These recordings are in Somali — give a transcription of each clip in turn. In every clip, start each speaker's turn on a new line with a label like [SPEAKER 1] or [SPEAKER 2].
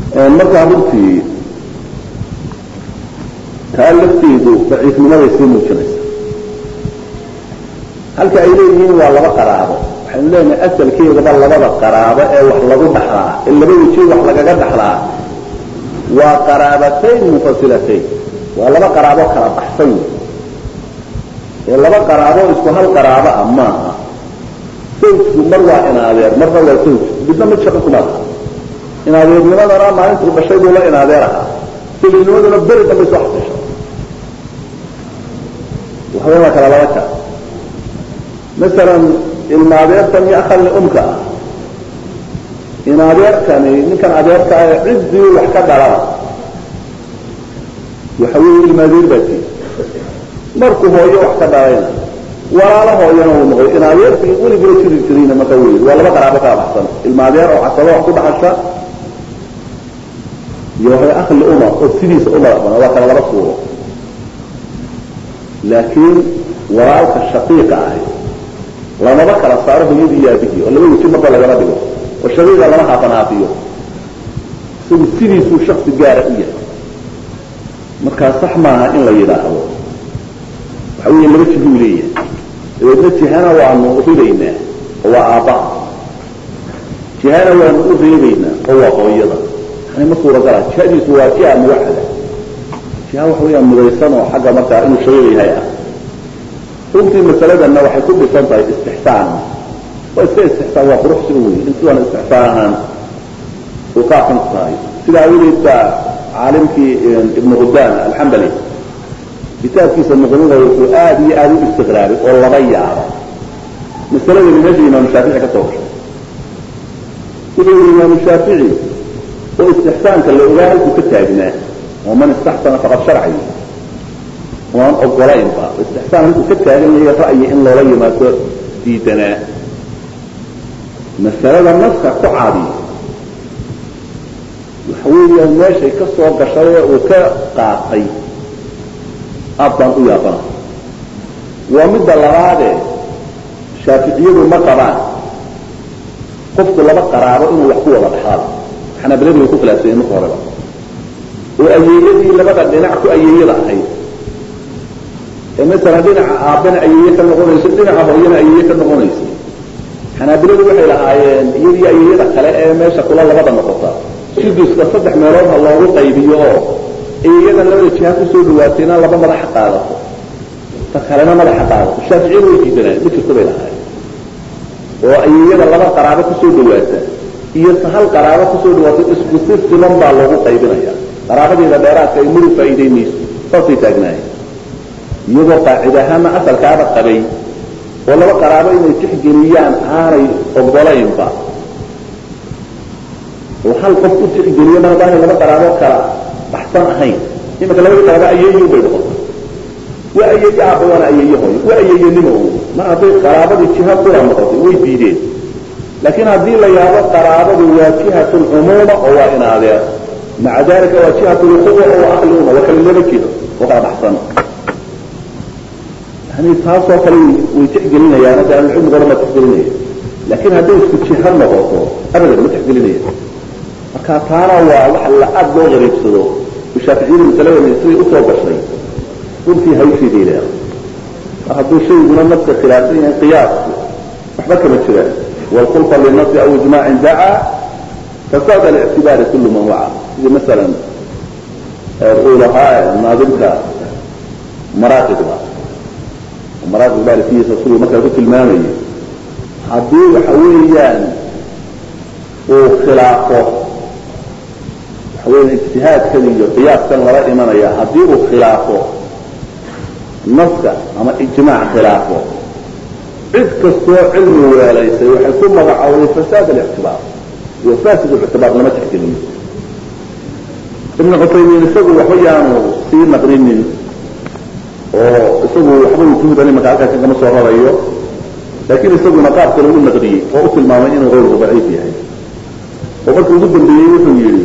[SPEAKER 1] markaa runtii taa lafteedu daciifnimaday sii muujinaysa halka ay leeyihiin waa laba qaraabo waxaynu leenahay asalkeedaba labada qaraabo ee wax lagu dhaxlaa ee laba weji wax lagaga dhaxlaa waa qaraabatayn munfasilatayn waa laba qaraabo kala baxsan wey ee laba qaraabo isku hal qaraabo ah maaha sawjku mar waa inaadeer marna waa sawj midna mid shaqo kuma laha inaadeernimadana maalintuu dhashay buu la inaadeer ahaa sawjnimaduna beri dambe soo xasisha waxba waa kala laba ka masalan ilmaadeertan iyo akhalni umka ah in adeerkani ninkan adeerka ah ciddii wax ka dhalana waxa weeye ilmaadeer baa tii markuu hooyo wax ka dhalayna walaalo hooyana uu noqoy in adeerkii weligula jiri jirayna marka wey waa laba qaraabo kala baxsan ilmaadeer oo casabo wax ku dhaxasha iyo waxay akhli uma oo sidiisa u madax bana waa kala laba suuro laakiin walaalka shaqiiqa ahi lamaba kala saaro hooyadii iyo aabihii oo laba weji marba lagama dhigo oo shaqiiqa lama haafan haafiyo isagu sidiisuu shaksi gaara u yahay markaa sax maaha in la yidhaahdo waxa weeye laba jihuu leeyahay dabeedna jihana waanu ribaynaa oo waa aabbaha jihana waanu u reebaynaa oo waa hooyada yani ma suuragala jihadiisu waa jiha muwaxada jiha waxa weeyaan mudaysan oo xagga markaa inuu shaqiiq yahay ah runtii masaladanna waxay ku dhisan tahay istixsaan waa iska istixsaan waa quruxsi u wey in sidan istixsaan ahaan uu ka aqan tahay sidaa awgeed baa caalimkii ibnu qudaan alxambali kitaabkiisa muqnida wuxuu aad iyo aada u istiqraabay oo laba yaaba masaladani meesha imaamu shaafici ka soo gashay wuxuu yihi imaamu shaafici oo istixsaanka la ogaa halkuu ka taagnaa oo man istaxsana faqad sharci waan ogolaynba istixsaan halkuu ka taagan yahay ra'yi in loola yimaado diidanaa masalada naska ku caadiya waxa weeyaan meeshay ka soo gashay ee uu ka qaatay aad baan u yaabana waa midda labaadee shaaficiyadu ma qabaan qofku laba qaraabo inuu wax ku wada dhaxaado xanaabiladu way ku khilaafsayeen marka horeba oo ayeeyadii labada dhinac ku ayeeyada ahayd ee masalan dhinaca aabbana ayeeye ka noqonayso dhinaca hooyana ayeeye ka noqonayso xanaabiladu waxay lahaayeen iyadii ayeeyada kale ee meesha kula labada noqota suduska saddex meelood ha loogu qaybiyo oo ayeeyadan labada jiha kusoo dhawaatayna laba madaxa qaadato ta kalena madaxa qaadato shaaficiyadu way diidanaan ma jirto bay lahaayeen oo ayeeyada laba qaraabo kusoo dhawaata iyo ta hal qaraabo kusoo dhawaata isku si siman baa loogu qaybinaya qaraabadeeda dheeraadka ay muru faa'iidaynayso saasay taagnaayeen iyagoo qaacid ahaana asalkaaba qabay oo laba qaraabo inay tixgeliyaan aanay ogolaynba oo hal qof u tixgeliyo mar haddaanay laba qaraabo kala baxsan ahayn imanka labadii qaraabo ayeeyo bay noqota waa ayeeye aabba waana ayeeye hooyo waa ayeeyenimo mar hadday qaraabadii jiha kula noqotay way diideen laakiin haddii la yaabo qaraabadu waa jihat lcumuuma oo waa in adeer maca dalika waa jihat lquwa oo ahli uma waa kala laba jiro oo kala baxsan yani taasoo kale way tixgelinayaan hadda ahlucilmiga odhan baa tixgelinaya laakiin hadday isku jiha noqoto abadan ma tixgelinaya marka taana waa wax la aad loo qariibsado shaaficiyadu masaladani siday usoo gashay runtii hawsheeday leedahay mar hadduu shayguna naska khilaafsan yahay qiyaasku waxba kama jiraan wlkhulfa linasi aw ijmaacin dacaa fasaad alictibaari kulu man waca sidii masalan uu lahaa naadimka maraaqibda maraaqib baarikiisa siduu markaa ku tilmaamayay haddii waxa weeyaan uu khilaafo waxa weya ijtihaadkan iyo qiyaaskan lala imanaya haddii uu khilaafo naska ama ijmaac khilaafo cid kastoo cilmi weelaysay waxay ku magacowday fasaad alictibaar iyo fasid ictibaar lama tixgeliyo ibnu cutaymiin isagu waxba yaanu sii naqrinin oo isagu waxba wujuudan imanka halkaas kama soo rarayo laakiin isaguna qaab kale u naqriyey oo u tilmaamay inuu qowlku daciif yahay oo markii ugu dambeeyey wuxuu yidhi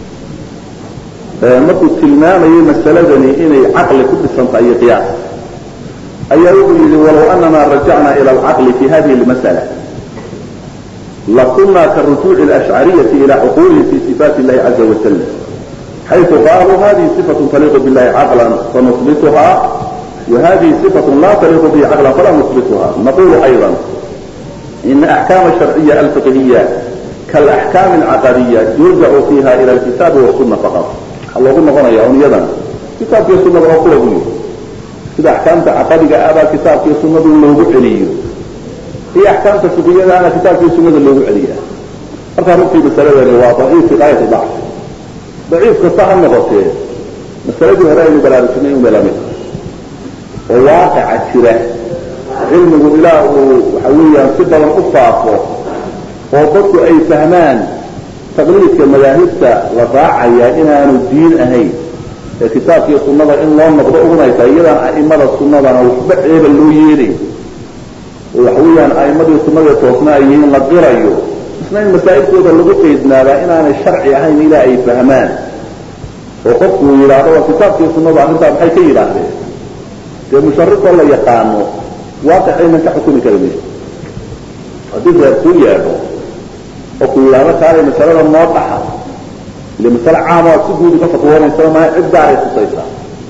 [SPEAKER 1] markuu tilmaamayay masaladani inay caqli ku dhisan tahay iyo qiyaas ayaa wuxuu yihi walow anana rajacna ila alcaqli fi hadihi lmasala لكنا كالرجوع الأشعرية إلى عقولهم في صفات الله عز وجل حيث قالوا هذه صفة تليق بالله عقلا فنثبتها وهذه صفة لا تليق به عقلا فلا نثبتها نقول أيضا إن أحكام الشرعية الفقهية كالأحكام العقدية يرجع فيها إلى الكتاب والسنة فقط الله قلنا هنا يا أيضا كتاب والسنة وقول أقول إذا أحكامت عقدية أبا كتاب والسنة اللي عليه هي أحكام الفقهية أنا كتاب والسنة اللي عليها markaa runtii masaladani waa daciif fi gaayati dacf daciif kasta ha noqotee masaladii hore aynu baraarujinay unbay lamid oo waaqica jira cilmigu ilaa uu waxa weeyaan si badan u faafo oo dadku ay fahmaan taqliidka madaahibta la raacaya inaanu diin ahayn ee kitaabkiiyo sunnada in loo noqdo ugunaysa iyadaan a'imada sunnadana waxba ceeba loo yeeday oo waxa weeyaan a'immadii sunnada toosna ay yihiin la qirayo isna in masaa'ilkooda lagu qaydnaabaa inaanay sharci ahayn ilaa ay fahmaan oo qofku uu yidhaahdo waa kitaabkii sunnadu arrintaa maxay ka yidhaahdeen dee musharifoo la yaqaano waaqicaynan ka xukumi kara mayso haddii reer kuu yeedho oo ku yidhaahdo kaalay masalada noo dhaxa ile masale caama si guud uka fatwoonaysa maa cid gaaray tusaysaa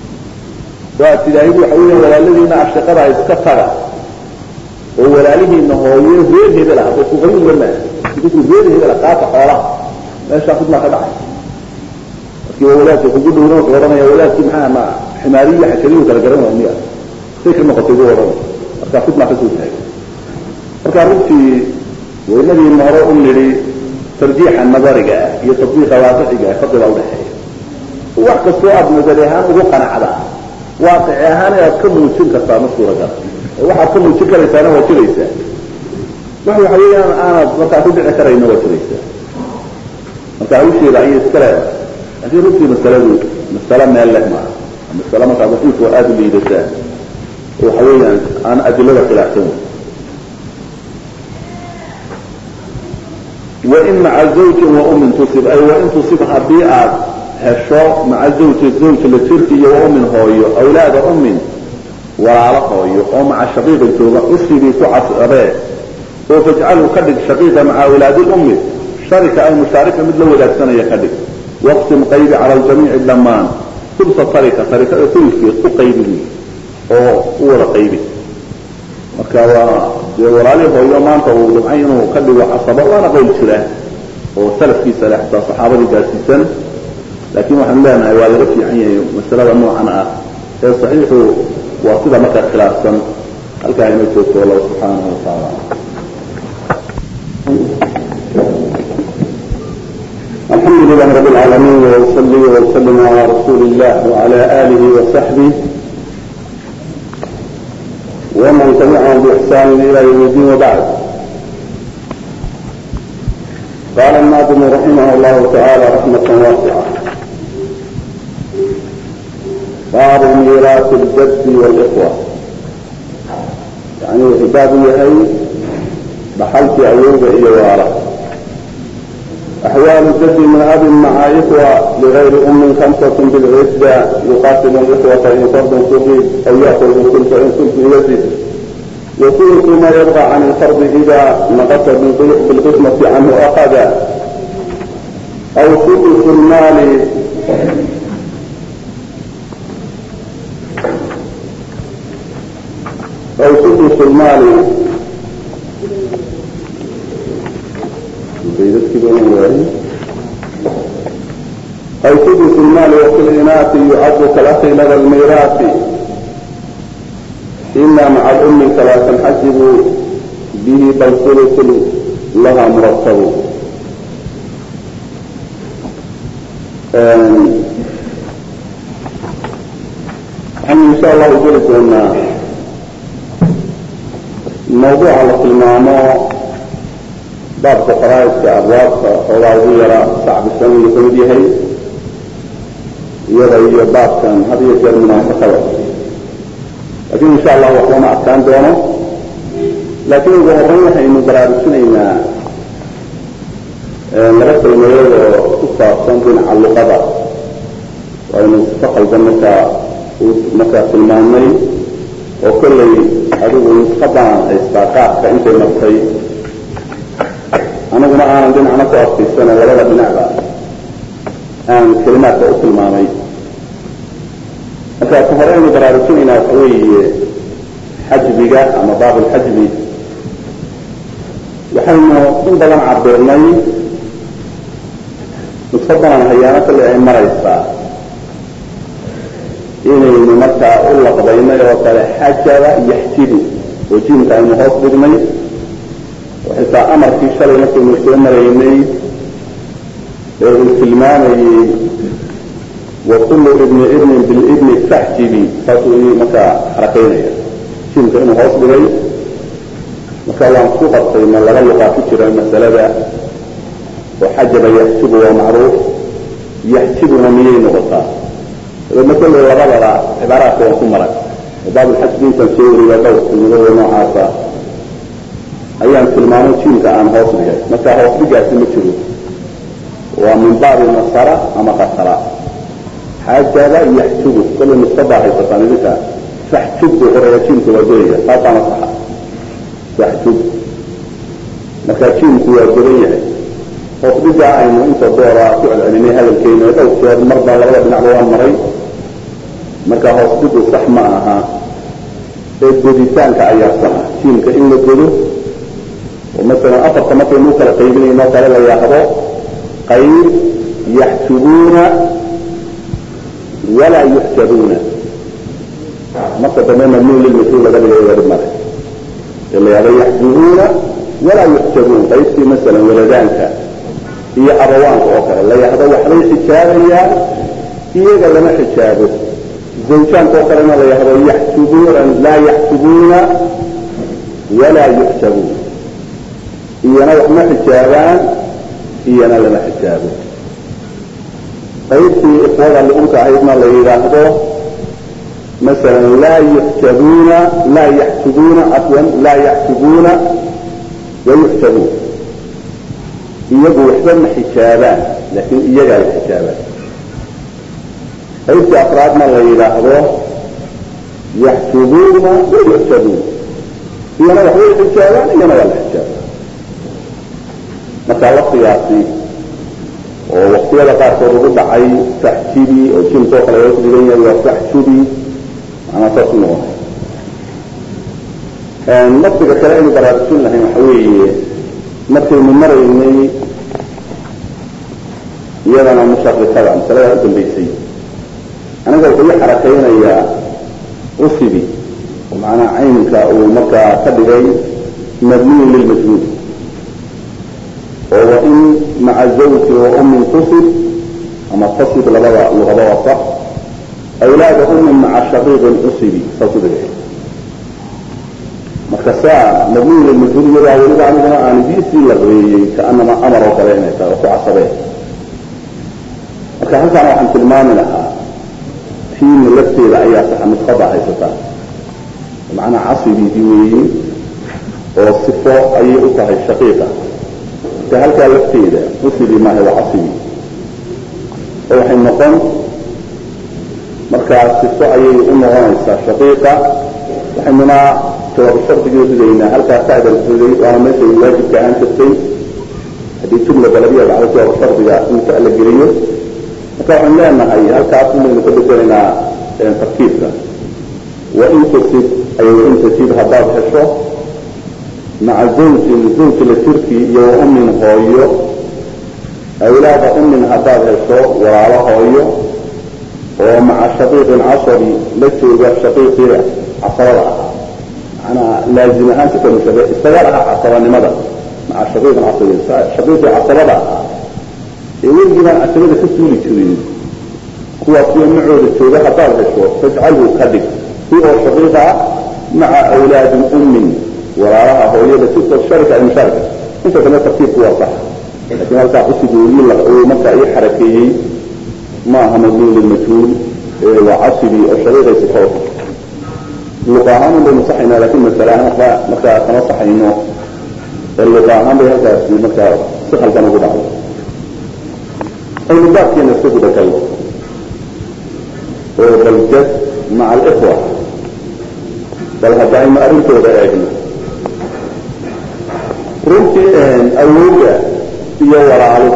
[SPEAKER 1] waa tidaahid waxa weya walaaladiina ashaqada iska taga oo walaalihiina hooye reer hebela hadday kuqayuga maa idinku reer hebela qaata xoolaha meeshaa fidmaa ka dhacay markii waa walaadka kugu dhowna wuxuu odhanaya walaadkii maxaa ma ximaariyi xajariyu kala garan waa miya say ka noqotay buu odhanaya markaa fidmaa kasoo taagay marka runtii waynadiina hore u nidhi tarjiixa nadariga ah iyo tatbiiqa waaqiciga ah fadliga udhexeeya wax kastoo aada nadari ahaan ugu qanacdaa waaqici ahaan aad ka muujin kartaa ma suuragala waxaad ka muujin karaysaana waa jiraysaa wax waxa weeyaan aanad markaa ku dhici karayna waa jiraysaa marka hawsheeda ayay iska leedahay laakiin runtii masaladu masale meel leh maaha masale markaa daciif oo aada u liidataa oo waxa weeyaan aan adilada khilaafsan wain maca zawjin waumin tusib ay wain tusib haddii aad hesho maca zawji zawj la jirki iyo waumin hooyo awlaada ummin walaalo hooyo oo maca shaqiiqin jooga usribii ku casabee oo fajcalu ka dhig shaqiiqa maca awlaadi lummi sharika ay mushaarika mid la wadaagsanaya ka dhig waqsim qaybi cala ljamiici dhammaan sulsa sarika sarikada suliskeed u qaybi oo u wada qaybi marka waa dee walaalii hooyo maanta uu dhumcay inuu ka dhigo casabo waana qowl jira oo salafkiisa leh xataa saxaabadii gaarsiisan laakiin waxaanu leenahay waa laga fiican yahay masalada noocan ah ee saxiixu waa sida markaa khilaafsan halkaa inoo joogto allah subxaanahu watacaala
[SPEAKER 2] الحمد لله رب العالمين وصلي وسلم على رسول الله وعلى آله وصحبه ومن تبعهم بإحسان إلى يوم الدين وبعد قال الناظم رحمه الله تعالى رحمة واسعة باب ميراث الجد والإخوة يعني باب يهي بحلت أيوب إلى وارث أحوال الجد من أب مع إخوة لغير أم خمسة بالعدة يقاتل الإخوة إن فرد صغير أو يأخذ الثلث إن ثلث يزيد وثلث ما يرضى عن الفرد إذا نقص بالقسمة عنه أخذ أو ثلث المال أو ثلث المال أو سدس المال وفي الإناث يعد كالأخ لدى الميراث إلا مع الأم فلا تنحجب به بل ثلث لها مرتب إن شاء الله يقول أن الموضوع على المعنى baabka faraaidka abwaabka xoogaa ugu yaraa sacbisan uu kamid yahay iyada iyo baabkan had iyo jeer munaafaqada laakiin insha allah wax lama adkaan doono laakiin ugu horeyn waxaynu baraarujinaynaa laba kelmadood oo ku saabsan dhinaca luqada aynu sifa qaldan markaa markaa tilmaamnay oo kollay adigu nusqadaan haystaa qaabka intay martay aniguna aanan dhinacna ku adkaysano labada dhinacba aan kelimaadka u tilmaamay marka ka hore aynu baraarujinaynaa waxa weeye xajbiga ama baab alxajbi waxaynu in badan cabirnay nuso badan hayaano kale ay maraysaa inaynu markaa u laqbaynay oo kale xajaba yaxjibu oo jiimka aynu hoos dhignay oo xitaa amarkii shalay markaynu soo maraynay ee uu tilmaamayey wakulu ibni ibnin bilibni faxjibi saasuu markaa xarakaynaya jiimka inuu hoos dhigay marka waan ku qabtay ma laba luqaa ku jira masalada oo xajaba yaxjibu waa macruuf yaxjibuna miyay noqotaa dabeedna kolley labadaba cibaaraadka waan ku maray oo baabulxajbi intaan soo wariya dhowr tilmadooda noocaasa ayaan tilmaamay jiimka aan hoos dhigay marka hoos dhigaasi ma jiro waa min baabi nasara ama qasara xajaba yaxjubu kolley nusabaa haysataan idinka faxjub buu qoraya jiimka waa goyaya taasaana saxa faxjub marka jiimku waa godan yahay hoos dhigaa aynu inta doora ku celcelinay hadalkeena dhow jeer marba labada dhinacba waan maray marka hoos dhigu sax ma aha ee goditaanka ayaa saxa jiimka in la godo oo masalan afarta markaynu u kala qaybinayno kale la yaahdo qayb yaxjubuuna walaa yuxjabuuna marka dambe mamnuun lilmashhuur laga dhigay wari mare ee la yahdo yaxjubuuna walaa yuxjabuun qaybtii masalan waladaanka iyo abawaanka oo kale la yahdo waxbay xijaabayaan iyaga lama xijaabo zawjaanka oo kalena la yahdo yaxjubuuna laa yaxjubuuna walaa yuxjabuun iyana wax ma xijaabaan iyana lama xijaabo qaybtii ikhwada liunka ahaydna la yidhaahdo masalan laa yuxjabuuna laa yaxjubuuna cafwan laa yaxjubuuna wayuxjabuun iyagu waxba ma xijaabaan laakiin iyagaa la xijaabaan qaybtii afraadna la yidhaahdo yaxjubuuna wayuxjabuun iyana waxbay xijaabaan iyana waa la xijaabaan marka lafdigaasi oo waktiyada qaarkood ugu dhacay faxjibi oo jimkoo kale hoos dhigan yahay waa faxjubi manaa saas u noqonay lafdiga kale aynu baraarujin lahayn waxa weeye markaynu maraynay iyadana musharikada masalada u dambaysay aniga wuxuu i xarakaynayaa usibi oo macnaha caynka uu markaa ka dhigay mabniyin lilmajhuul oo wain maca zawji wa ummin tusib ama tasib labada luqaba waa sax awlaada ummin maca shaqiiqin usibi saas u dhigay marka saa mabniyin lilmajhuul iyadaa weliba aniguna aan diisii la qabeeyey kaanama amar oo kale inay tahay oo ku casabeen marka halkaana waxaan tilmaami lahaa tiina lafteeda ayaa saxa nuskhada haysataa macnaa casibidii weeye oo sifo ayay u tahay shaqiiqa marka halkaa lafteeda usibi maaha waa casibi oo waxay noqon markaa sifo ayay u noqonaysaa shaqiiqa waxaynuna jawaab shardigii ridaynaa halkaa ta'dan riday waana meeshay waajibka ahaan jirtay haddii jumla balabiya dhacdo jawaab shardiga in ta la geliyo marka waxaan leenahay halkaas inaynu ka bedelaynaa tarkiibka wain tusib ay wain tajib haddaad hesho maca zawjin zawji la jirkii iyo wa ummin hooyo awlaada ummin haddaad hesho walaalo hooyo oo maca shaqiiqin casabi la jooga shaqiiqii casabada ahaa manaa laazim ahaan si kamushabe isaga lahaa casabanimada maca shaqiiqin casabi shaqiiqii casabada ahaa ee weligii baan casabada ka suuli jirin kuwaas iyo macooda jooga haddaad hesho fajcalhu ka dhig si oo shaqiiqa ah maca awlaadi ummin walaalaha hooyada sito sharika ay mushaarika inta dambe tartiibku waa sax laakiin halkaa cusigu uu markaa ii xarakeeyey ma aha mabniin lilmajhuul waa casibi oo shaqiiqaysa ka wata luqa ahaan un baynu saxaynaa lakin masale ahaan waxba markaa kama saxayno ee luqa ahaan bay halkaasi markaa si khaldan ugu dhacday aynu baabkeena iska gudagalno oo baljad maca alikhwa bal hadda aynu arrintooda eegno runtii awooga iyo walaaluhu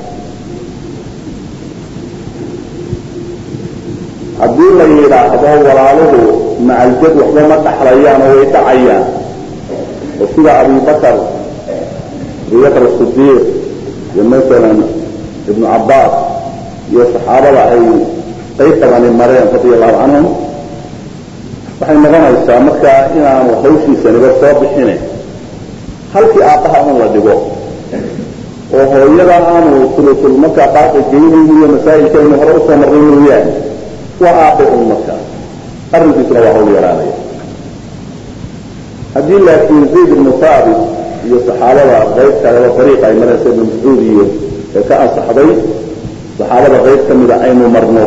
[SPEAKER 2] haddii la yidhaahdo walaaluhu macaljad waxba ma dhaxlayaan oo way dhacayaan oo sida abubakar abubakar asidiiq iyo masalan ibnu cabbaas iyo saxaabada ay qayb badani mareen radia allahu canhum waxay noqonaysaa markaa inaanu hawshiisaniba soo bixine halkii aabbaha un la dhigo oo hooyada aanu tulutul markaa qaaqi geynayni iyo masaa'ilkaynu hore usoo marray mooyaane waa aabbe un markaa arrinkiisuna waa hawl yaraanaya haddii laakiin zayd ibnu saabit iyo saxaabada qayb kaleba dariiqa ay maraysa ibnu mascuud iyo ee ka ansaxday saxaabada qayb ka mida aynu marno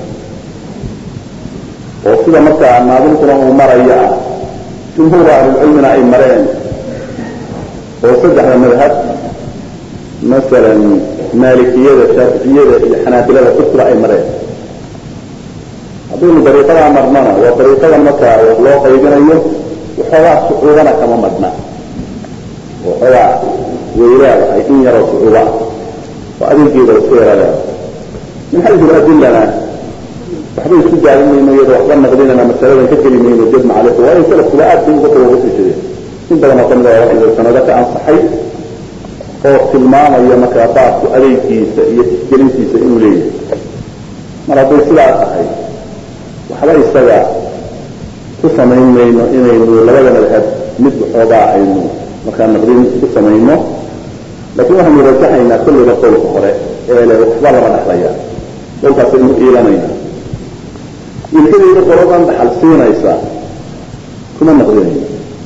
[SPEAKER 2] oo sida markaa naadimkuna uu maraya ah jumhuur ahlulcilmina ay mareen oo saddexda madhab masalan maalikiyada shaaficiyada iyo xanaabilada kusra ay mareen haddaynu dariiqadaa marnana waa dariiqada markaa wax loo qaybinayo waxoogaa sucuubana kama madhna waxoogaa weylaadahay in yaroo sucuuba ah oo adeegeeda iska yaraleeda min xaysu adilana waxba isku gaarin mayno iyadoo waxba naqdinana masaladan ka geli mayno jad macalif waa in salafkuba aad bay uga tawaqufi jireen in badan oo kamid a waxay sanado ka ansaxay oo tilmaamaya markaa baabku adeegkiisa iyo tixgelintiisa inuu leeyahay mar hadday sidaa tahay waxba isaga ku samayn mayno inaynu labada madhab mid waxoogaa aynu markaa naqdin ku samayno laakiin waxaynu rajaxaynaa kulliba qowlka hore ee le waxba lama dhexlaya qowlkaasaynu iilanayna ilkadayda qoladan dhaxal siinaysa kuma naqdinayno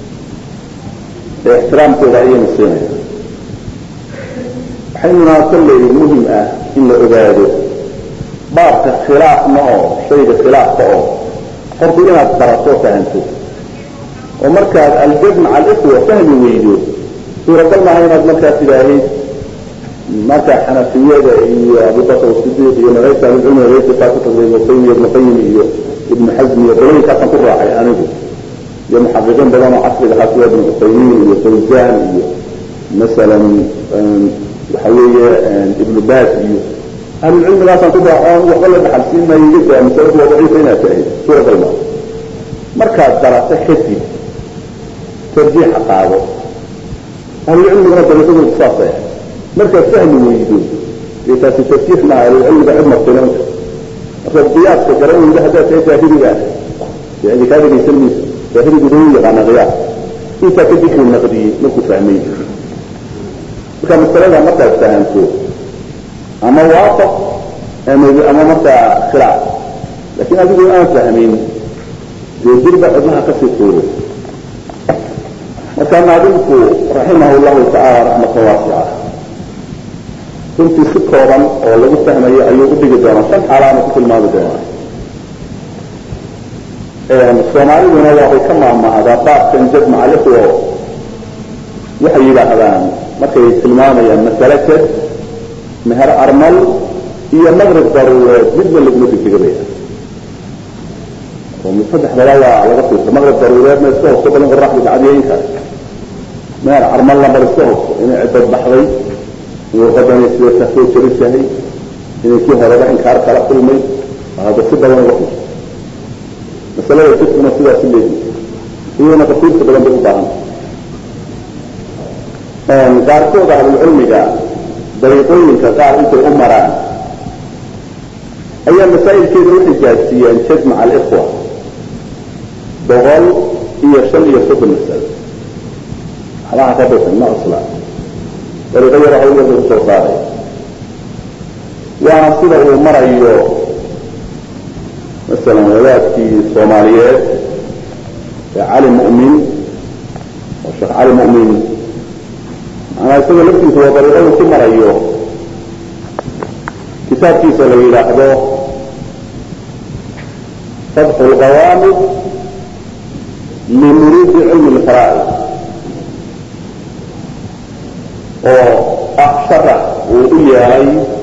[SPEAKER 2] ee ixtiraamkooda ayaynu siinayna waxaynuna kolley muhim ah in la ogaado baabka khilaafna oo shayga khilaafka oo horta inaad barato fahanto oo markaad aljad maca alikhwa fahmi weydo suuragal maaha inaad markaa tidaahayd markaa xanafiyada iyo abubakr sidiiq iyo nagaysa ahlicilmi nagaysa ku tagday ibnu qayim iyo ibnu qayim iyo ibnu xasm iyo qolooyinkaasaan ku raacay anigu iyo muxaqiqiin badan oo casriga ahaa sida ibnu cuthaymiin iyo fawzan iyo masalan waxa weeye ibnu baas iyo ahlulcilmigaasaan ku raaco waxba la dhaxalsiin maayo iga daa masaladu waa daciifa inaad tahay suuragal maa markaad barato kadib tarjiixa qaado ahlulcilmiguna dariiqadoodu saasay ahay markaad fahmi weydo dee taasi tarjiix maaha ahlulcilmiga cid martinan markaad qiyaaska garan weydo haddaad tahay jaahiliga yani kaa dhegaysan mayso jaahiligu dau yaqaana qiyaas intaa kadib uu naqdiyey markuu fahmay marka masalada markaad fahamto ama waafaq ama markaa khilaaf laakiin adigu aan fahmin dee dirba cidnaha kasii tuuro marka naadimku raximah llahu tacaala raxmatan waasica runtii si kooban oo lagu fahmayo ayuu udhigi doonaa shan xaalaana ku tilmaami doonaa soomaaliduna waxay ka maamahdaa baabkan jadmaca lixwo waxay yidhaahdaan markay tilmaamayaan masale jad meher armal iyo maqrib daruureed midna laguma degdegabaya oo saddexdaba waa laga fiirsa maqrib daruureedna iska hogto balin qoraxda gacadiyeynka meher armalna bal iska hogto inay ciddad baxday in warqadani sida kasoo jarisahay inay kii horeba inkaar kala kulmay hadda si badan uga fiirsa masalada jidkuna sidaas leedi iyadana tafsiirka badan bay u baahan qaarkooda ahlulcilmiga dariiqooyinka qaar intay u maraan ayaa masaa'ilkeeda u xijaajsiiyeen jad maca alikhwa boqol iyo shan iyo soddon masalo waxbaha ka bisan ma cusla dariiqo yaro hawl yar lagu soo saaray waana sida uu marayo masalan wadaadkii soomaaliyeed ee cali mu'min oo sheekh cali mu'min manaa isaga laftiisa waa dariiqadu ku marayo kitaabkiisa la yidhaahdo fatxu lqawaamid limuriidi cilmi lfaraa'id oo ah sharax uu u yeelay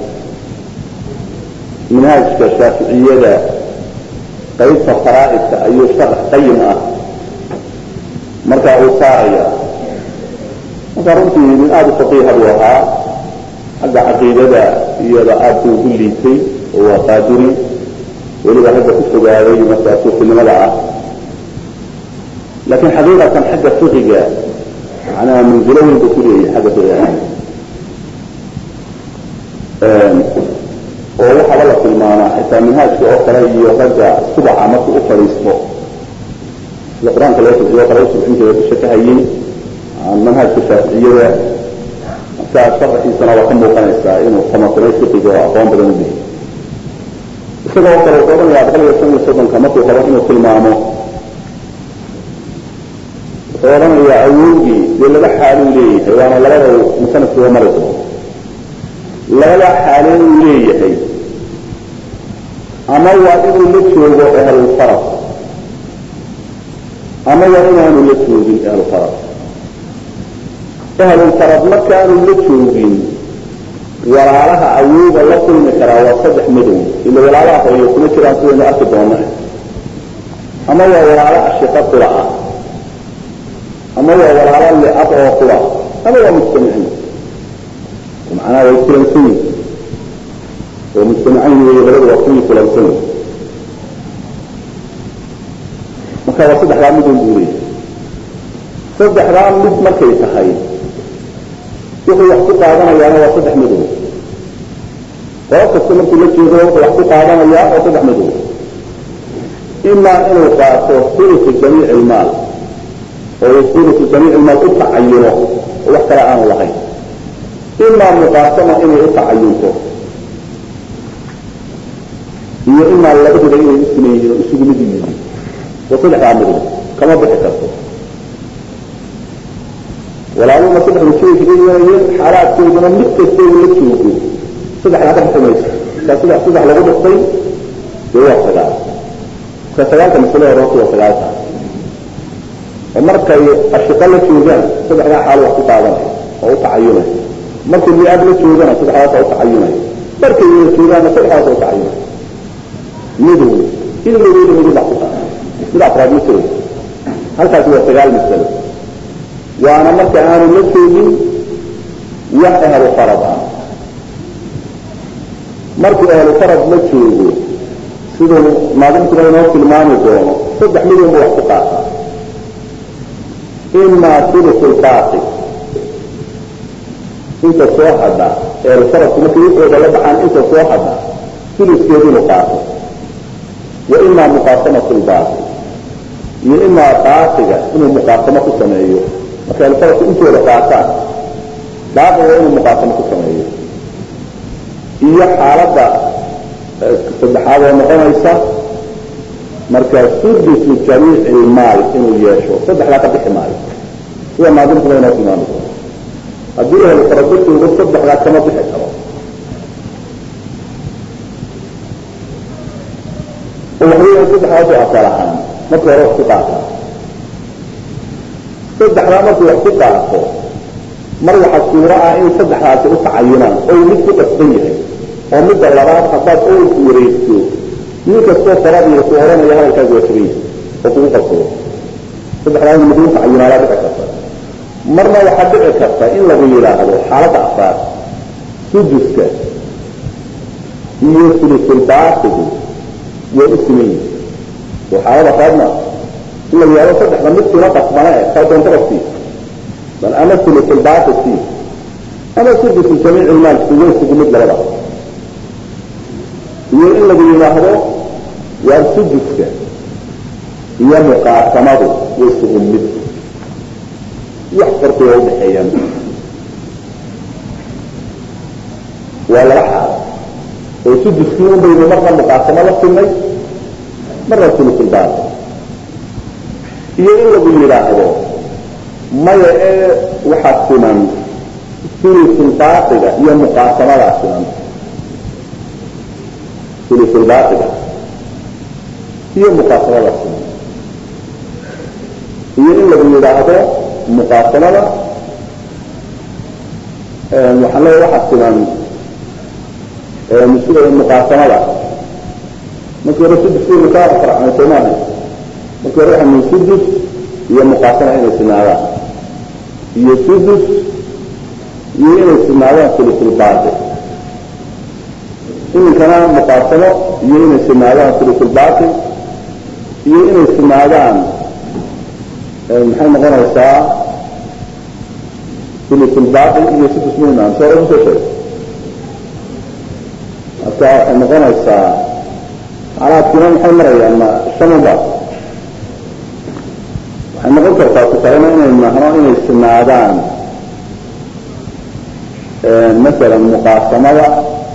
[SPEAKER 2] manhaajka shaaficiyada qaybta faraa'idka ayuu sharax qayim ah markaa uu saaraya marka runtii nin aada u faqiiha buu ahaa xagga caqiidada iyada aad buu ugu liitay oo waa qaadiri weliba hadda ku fogaaday markaa suufinimada ah laakiin xaqiiqatan xagga fiqiga macnaha manzilo weyn buu ku leeyahay xagga fiqiga oo waxaaba la tilmaamaa xitaa minhaajka oo kale iyo ragga subaxa markuu u fadhiisto sida qur-aanka loo tusiyo kale usubxin jira dusha ka hayay manhaajka shaaficiyada markaa sharaxiisana waa ka muuqanaysaa inuu tamakunay fiqiga oo aqoon badan u leeyahy isagoo kale wuxuu odhanayaa boqol iyo shan iyo soddonka markuu rabo inuu tilmaamo wuxuu odhanayaa awowgii dee laba xaaluu leeyahay waana labada musanafkuga mari doono labada xaalee uu leeyahay ama waa inuu la joogo ahlulfarad ama waa inaanu la joogin ahlulfarad ahlulfarad markaanu la joogin walaalaha awooga la kulmi karaa waa saddex madow ila walaalaha hooyo kuma jiraan sidaynu arki doona ama waa walaalo ashiqa qura ah ama waa walaalo liab oo qura ama waa mujtamiciin macnaha way kulansan yihin oo mujtamacayn wey labada waa kuwii kulansan yihin marka waa saddexdaa midun buu leeyahay saddexdaa mid markay tahay wuxuu wax ku qaadanayaana waa saddex madow qolo kasta markuu la jeedo wuxuu wax ku qaadanayaa oo saddex madow imaa inuu qaato hulufu jamiic ilmaal oo hulufu jamiic ilmaal u tacayuno oo wax kale aanu lahayn imaa muqaasama inay u tacayunto iyo imaa labaduba inay u siman yihiin oo isugu mid yihiin waa saddexdaa madow kama bixi karto walaaluna saddexda joogi kaga xaalaadkooduna mid kasta uu la joogo saddexdaa ka bixi mayso markaa saddex saddex lagu dhuftay dee waa sagaal marka sagaalka masale hore horta waa sagaalka oo markay ashiqa la joogaan saddexdaa xaal wax ku qaadanaya oo u tacayunaya markay li-aab la joogana saddexdaasa u tacayunaya markay wada joogaana saddexdaasa u tacayunaya midow ilmagooda midow baa ku qaada mid afraad ma jiro halkaasi waa sagaal masalo waana marka aanu la joogin wax ahlu farad ah markuu ahlu farad la joogo siduu maadintuba inoo tilmaami doono saddex midunba wax ku qaata imaa sulusu lbaaqi inta soo hadha ahlu faradku markay wuxooda la baxaan inta soo hadha suluskeedu inuu qaato wa imaa muqaasamatu lbaaqi iyo imaa baaqiga inuu muqaasamo ku sameeyo marka alfaradku intooda qaataan baaqiga inuu muqaasamo ku sameeyo iyo xaaladda saddexaad oo noqonaysa marka sudusu jamiici ilmaal inuu yeesho saddexdaa ka bixi maayo sida maadintuba inoo tilmaami doono haddii ahlu farado joogo saddexdaa kama bixi karo oo waxweya saddexdaasoo asal ahaan marka hore wax ku qaataa saddexdaa markuu wax ku qaato mar waxaa suuro ah in saddexdaasi u tacayunaan oo mid ku qasban yahay oo midda labaad haddaad owlku wareegto nin kastoo faradiiya ku oranaya hadalkaaga waa jaban yahay oo kugu qabsado saddexdaa in mid u tacayunaabaa dhici karta marna waxaa dhici karta in lagu yidhaahdo xaaladda afraad suduska iyo sulusulbaatigu waa u siman yihin oo xaalada afraadna in la yihahdo saddexda mid kuna qasbana e kaa doontaba sii bal ama sulusulbaati sii ama sudusu jamiic ilmaalku way isugu mid labada iyo in lagu yidhaahdo waa suduska iyo muqaasamadu way isugu mid wax farqiga udhaxeeyaan waa laba xaal oo suduskii un baynu marna muqaasamo la sinay marna sulusulbaati iyo in lagu yidhaahdo maya ee waxaa siman sulusulbaatiga iyo muqaasamadaa siman sulusulbaatiga iyo muqaasamadaa siman iyo in lagu yidhaahdo muqaasamada waxaan leeya waxaa siman muqaasamada markii hore sudus kaa faracnay soomaaha markii hore waxaa min sudus iyo muqaasama inay sinaadaan iyo sudus
[SPEAKER 1] iyo inay sinaadaan sulusulbaaqi iminkana muqaasamo iyo inay sinaadaan sulusulbaaqi iyo inay sinaadaan maxay noqonaysaa sulusulbaaqi iyo sudus muhim soo usoo sheeg marka waxay noqonaysaa xaalaadkiina maxay marayaan ma shanunba waxay noqon kartaa tusaaleena inay nahno inay sinaadaan masalan muqaasamada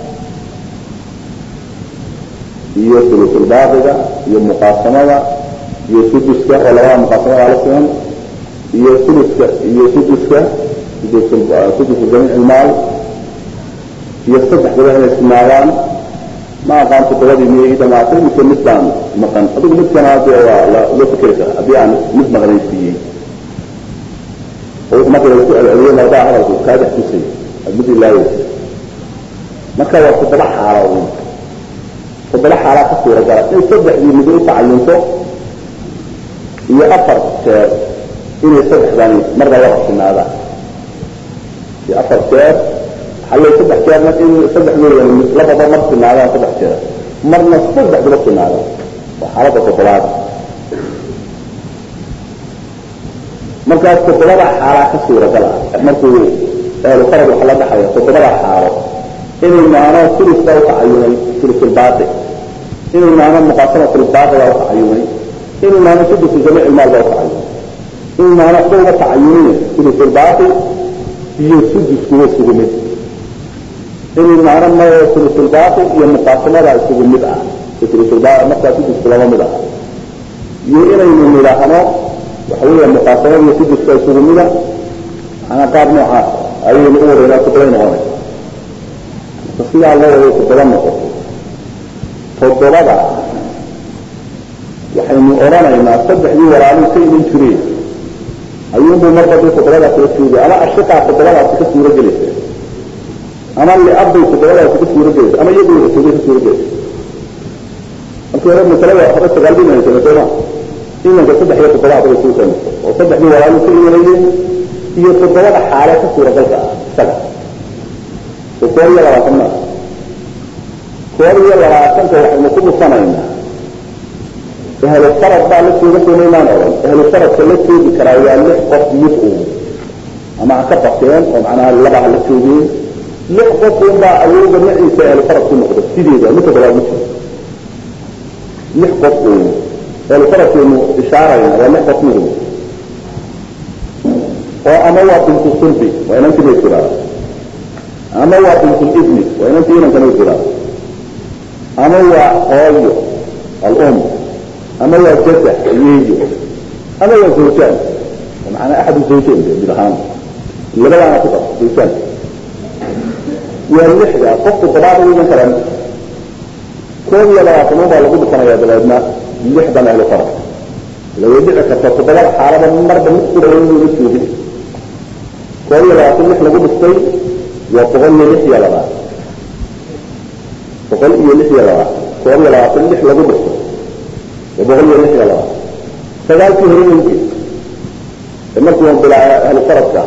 [SPEAKER 1] iyo sulusulbaaqiga iyo muqaasamada iyo suduska oo labada muqaasamada la siman iyo suluska iyo suduska sudusu jamiic ilmaal iyo saddexdaba inay sinaadaan ma aqaan todobadii miyay dhamaatay mise mid baan maqan adigu midkana de waa loo fikeri kara haddii aan mid maqnaysiiyey oo marka laisku celceliyo mardaa hadalku kaa dhex tusay aad mid ilaaweysa marka waa toddoba xaalo un toddoba xaalaa ka suuragala in saddexdii mid u tacayunto iyo afar jeer inay saddexdani marba wada sinaadaan iyo afar jeer waxaa saddex jeerna in saddexdooda labada mar sinaadaan saddex jeer marna saddexdaba sinaadaan waa xaaladda toddobaad markaas toddobada xaalaa ka suuragal ah markuu ehlu farad waxa la dhaxaya toddobada xaalo inay maano suluska u tacayunay sulusulbaaqi inay maano muqaasama sulusulbaaqiga u tacayunay inay maano sudusu jamiic ilmaal baa u tacayunay inay maano waxba uga tacayunina sulusulbaaqi iyo suduskuwa isugu mid inay maano ma sulusulbaaqi iyo muqaasamada isugu mid ah sulusulbaaqi markaa sudusku laba mid ah iyo inaynu nidhaahno waxa weya muqaasamada iyo suduska isugu mida ana qaab noocaas ayaynu u wareynaa toddoba noqonay marka sidaa loo wado toddoba noqoto toddobada waxaynu odhanaynaa saddexdii walaaluu ka iman jireen ayuunbuu marba dii toddobadaas la joogay ama ashiqaa toddobadaasi ka suuro gelaysa ama liabbay toddobadaasi ka suuro gelaysa ama iyagoo joogay ka suuro gelaysa markii hore masalada hore sagaal bay imanaysa sooma imanka saddex iyo toddoba hadaba isugu keenayso oo saddexdii walaaluu ka imanayeen iyo toddobada xaale ka suuragalka ah isaga oo koob iyo labaatan maa koob iyo labaatanka waxaynu ku dhufanaynaa ehlu farad baa la jooga soomaymaan odhan ehlu faradka la joogi karaa waa lix qof mid uun ama ha ka bateen oo macnaha laba ha la joogeen lix qof un baa awooda maciisa ehlu farad ku noqda sideeda mid toddobaad ma jiro lix qof uun ehlu faradkaynu ishaarayna waa lix qof mid uun oo ama waa bintu sulbi waa inantii bay jiraa ama waa bintu ibni waa inantii inankana jiraa ama waa hooyo alum ama waa jada ayeeyo ama waa zawjaan macanaa axadu zawjayn mid ahaan labadaana ku dar zawjaan waa lixda qofku todobaad u iman karaa koob iyo labaatan baa lagu dhufanaya dabeedna lixdan ahlu farad laway dhici karta toddobada xaalada marba mid kura inuu la joogin koob iyo labaatan lix lagu dhuftay waa boqol iyo lix iyo labaatan boqol iyo lix iyo labaatan koob iyo labaatan lix lagu dhuftay waa boqol iyo lix iyo labaatan sagaalkii hore inki ee markuu bilaa ahlu faradka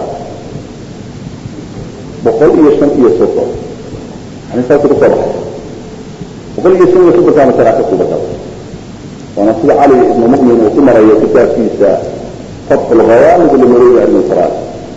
[SPEAKER 1] boqol iyo shan iyo soddon yani saasuu kusoo baxay boqol iyo shan iyo soddonkaana saraaka ku badal waana sida cali ibnu mu'min uu ku marayo kitaabkiisa fatxu lghawaamid limuruuri cilmi lfaraad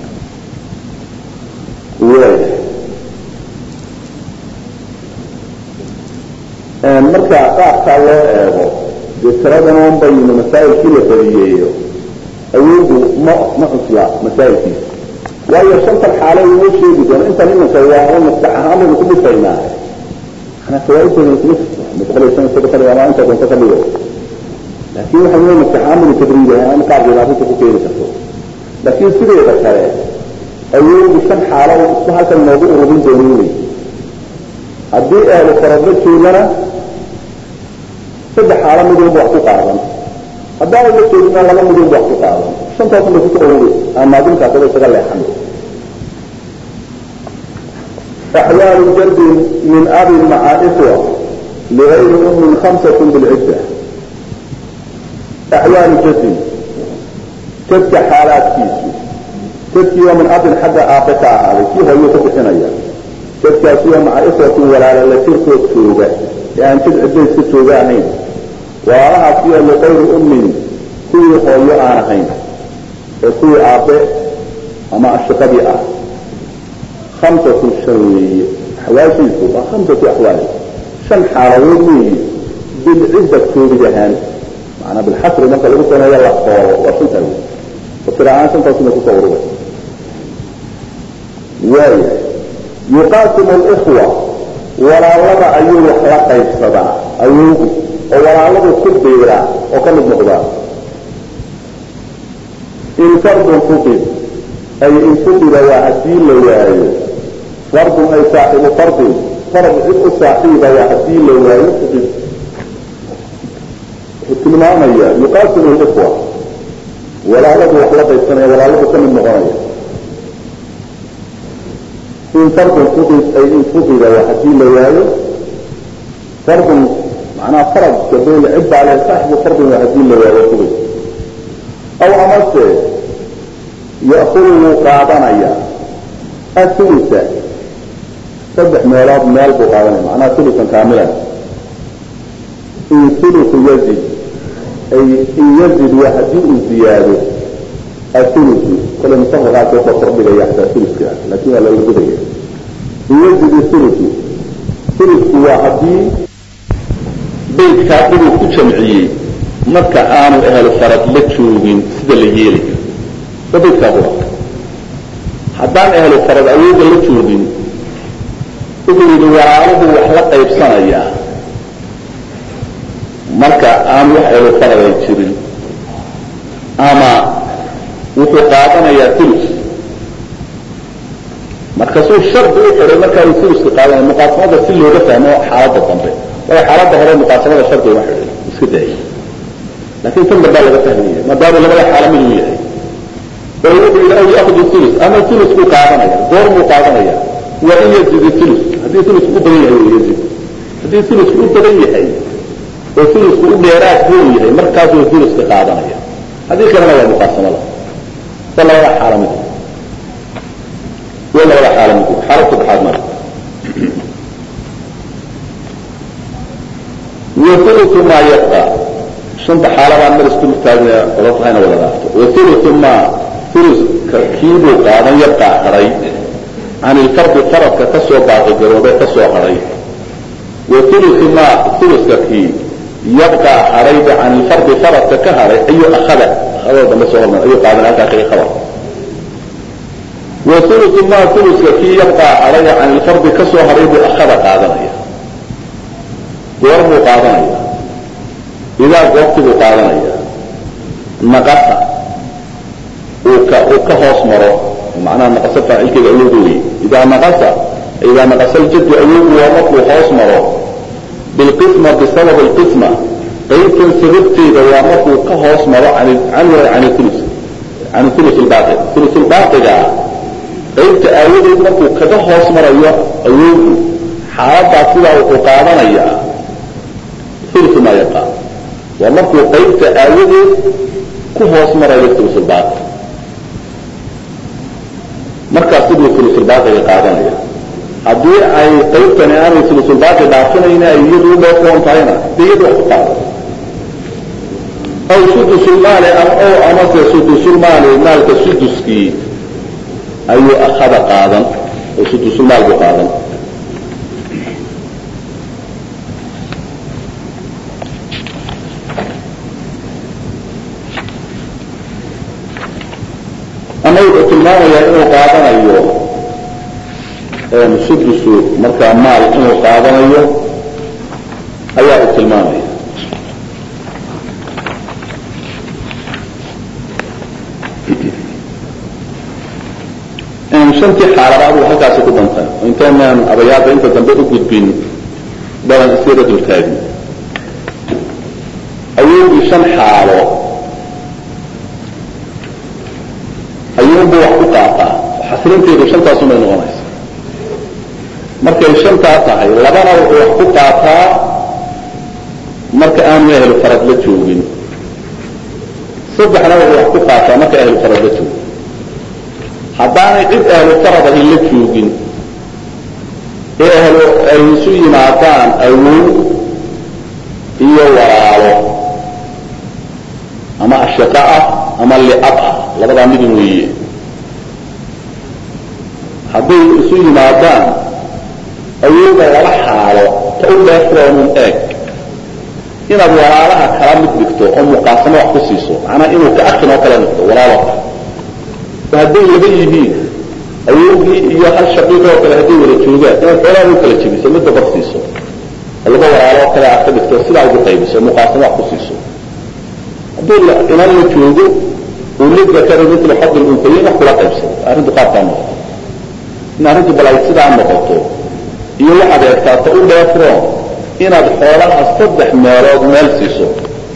[SPEAKER 1] marka qaabkaa loo eego dee tiradan on baynu masaa'ilkii la badiyeeyo awoodu ma ma cusla masaa'ilkiisa waayo shantan xaalo inoo sheegi doono intan imanka waa un maskax ahaan baynu ku dhisaynaa manaa fawaaidooda kuma jirto boqol iyo shan iyo soddon ama inta doonto ka dhigo laakin waxa wey maskax ahaan baynu tabriid ahaan qaabkeeda arrinta ku keeni karto laakiin sideeda kale awoodu shan xaalo isku halkan noogu urubin dooninay haddii ehlu faradla joogana saddex xaalo midunba wax ku qaadan haddaana la joogina laba midunba wax ku qaadan shantaasn bay kusoo ururi amaadinkaasaba isaga leexan axwaalu jardin min abin maca ikhwa ligayri ummin khamsat bilcidda axwaalu jardin jadka xaalaadkiisu
[SPEAKER 2] jadkiioo min abin xagga aabe ka ahaaday kii hooyuu ku bixinaya jadkaasioo maca ikhwatin walaala la jirkood jooga ee aan jid cidbayska jooga ahayn walaalahaasiyo liqayri ummin kuwii hooyo aan ahayn ee kuwii aabe ama ashiqadii ah hamsatu shan weeye axwaashiisu waa hamsatu axwaal shan xaaladood weeye bilcidda koobid ahaan macanaa bilxasri marka lagu sameeyo la kooro waa shantaa wey fasir ahaan shantaasuna kusoo urura waaya yuqaasimu alikhwa walaalada ayuu wax la qaybsadaa awoogu oo walaaladu ku biiraa oo ka mid noqdaa in fardun fuqid ay in fuqida waa haddii la waayo fardun ay saaxibu fardin fard cid u saaxiiba waa haddii la waayo fuqid wuxuu tilmaamaya yuqaasimu likhwa walaaladu wax la qaybsanaya walaaladu ka mid noqonaya in fardun fuqid ay in fuqida waa haddii la waayo fardun macnaha faradka bayna cid baa leh saaxibu fardin waa haddii la waayo fuqid aw amase ya'kudu wuu qaadanaya athulusa saddex meelood meel buu qaadanaya macnaha thulusan kaamilan in thulusu yazid ay in yazid waa haddii uu ziyaado athulusu kale musafaqaas wuxuu kordhigaya xataa thuluska laakin waa laga gudaya in yazid thulusu thulusku waa haddii baydkaa inuu ku jamciyey marka aanu ehel farad la joogin sida la yeelayo waa baydkaa qura haddaan ehlu farad awooda la joogin wuxuu yidhi walaaluhu wax la qaybsanayaa marka aan wax ehlu farad ay jirin ama wuxuu qaadanayaa tulus markaasuu shardi u xidhay markaa uu tuluska qaadanaya muqaasamada si looga fahmo xaaladda dambe waayo xaaladda hore muqaasamada shardi uma xidhay iska daayay laakin tan dambaa laga fahmaya maadaama labada xaalo mid uu yahay oo wuxuu yidhi aw yaakudu tulus ama tulusku qaadanaya goormuu qaadanaya waa in yazid tulus haddii tulusku u badan yahay yazid haddii tulusku u badan yahay oo tulusku u dheeraad buu yahay markaasuu tuluska qaadanaya haddii kalena waa muqaasamada waa labada xaalo mid waa labada xaalo mid xaalad saddexaad mara wathulutu maa yabqa shanta xaalabaan mar isku taagna ola tahayna wada dhaafto wathulutu maa thuluska kiibuu qaadan yabqaa hadhay can ilfardi faradka ka soo baaqigaroobay ka soo hadhay wa thulutu maa thuluska kii yabqaa hadhayba can ilfardi faradka ka hadhay ayuu akhada akhadada dambe soo hormar ayuu qaadan halkaa kaga khabar wa thulutu maa thuluska kii yabqaa hadhay can ilfardi ka soo hadhay buu akhada qaadanaya goor buu qaadanaya idaa goobti buu qaadanaya naqasa uu ka uu ka hoos maro macnaha naqasa faacilkeeda awoodu wey idaa naqasa idaa naqasa aljaddu awoodu waa markuu hoos maro bilqisma bisabab alqisma qaybtan sababteeda waa markuu ka hoos maro can can can ulus can ulus lbaaqi ulus lbaaqiga qaybta aawadeed markuu kaga hoos marayo awoodu xaaladaas sidaa wuxuu qaadanayaa ulu maa yaqa waa markuu qaybta aawadeed ku hoos marayo ulusulbaaqi markaas siduu ulusulbaaqiga qaadanaya haddii ay qaybtani aanay ulusulbaaqi dhaafinayna ay iyadu u dheefoon tahayna de iyadu wax ku qaada aw sudusulmaali o amase sudusulmaali maalka suduskii ayuu akhada qaadan oo sudusulmaal buu qaadan ama wuxuu tilmaamayaa inuu qaadanayo sudusu markaa maal inuu qaadanayo ayaa uu tilmaamaya shantii xaaladaad uu halkaasi ku dantay oo intaynaan abayaada inta dambe u gudbin badan isyada dultaagin awoodii shan xaalo ayuunbu wax ku qaataa xasrinteedu shantaasumay noqonaysa markay shantaa tahay labana wuxuu wax ku qaataa marka aanu ahlu farad la joogin saddexna wuxuu wax ku qaataa marka ahlu farad la joogin
[SPEAKER 1] haddaanay cid ahlu farad ahin la joogin ee ahlu ay isu yimaadaan awow iyo walaalo ama ashiqa ah ama liab ah labadaa midin weeye hadday isu yimaadaan awooda laba xaalo ta u dheefroonun eeg inaad walaalaha kala mid dhigto oo muqaasamo wax ku siiso macnaa inuu ka akin oo kale noqdo walaalo oo hadday laba yihiin awowgii iyo hal shaqiiq oo kale hadday wada joogaan inaad xoolaha u kala jebiso midda bar siiso oo laba walaalo oo kale aad ka dhigto sidaa ugu qaybiso muqaasamo wax ku siiso hadduu inan la joogo uu lidakara mitla xadil untayin wax kula qaybsado arrintu qaabkaa noqoto in arrintu bal ay sidaa noqoto iyo waxaad eegtaa ta u dheefroon inaad xoolaha saddex meelood meel siiso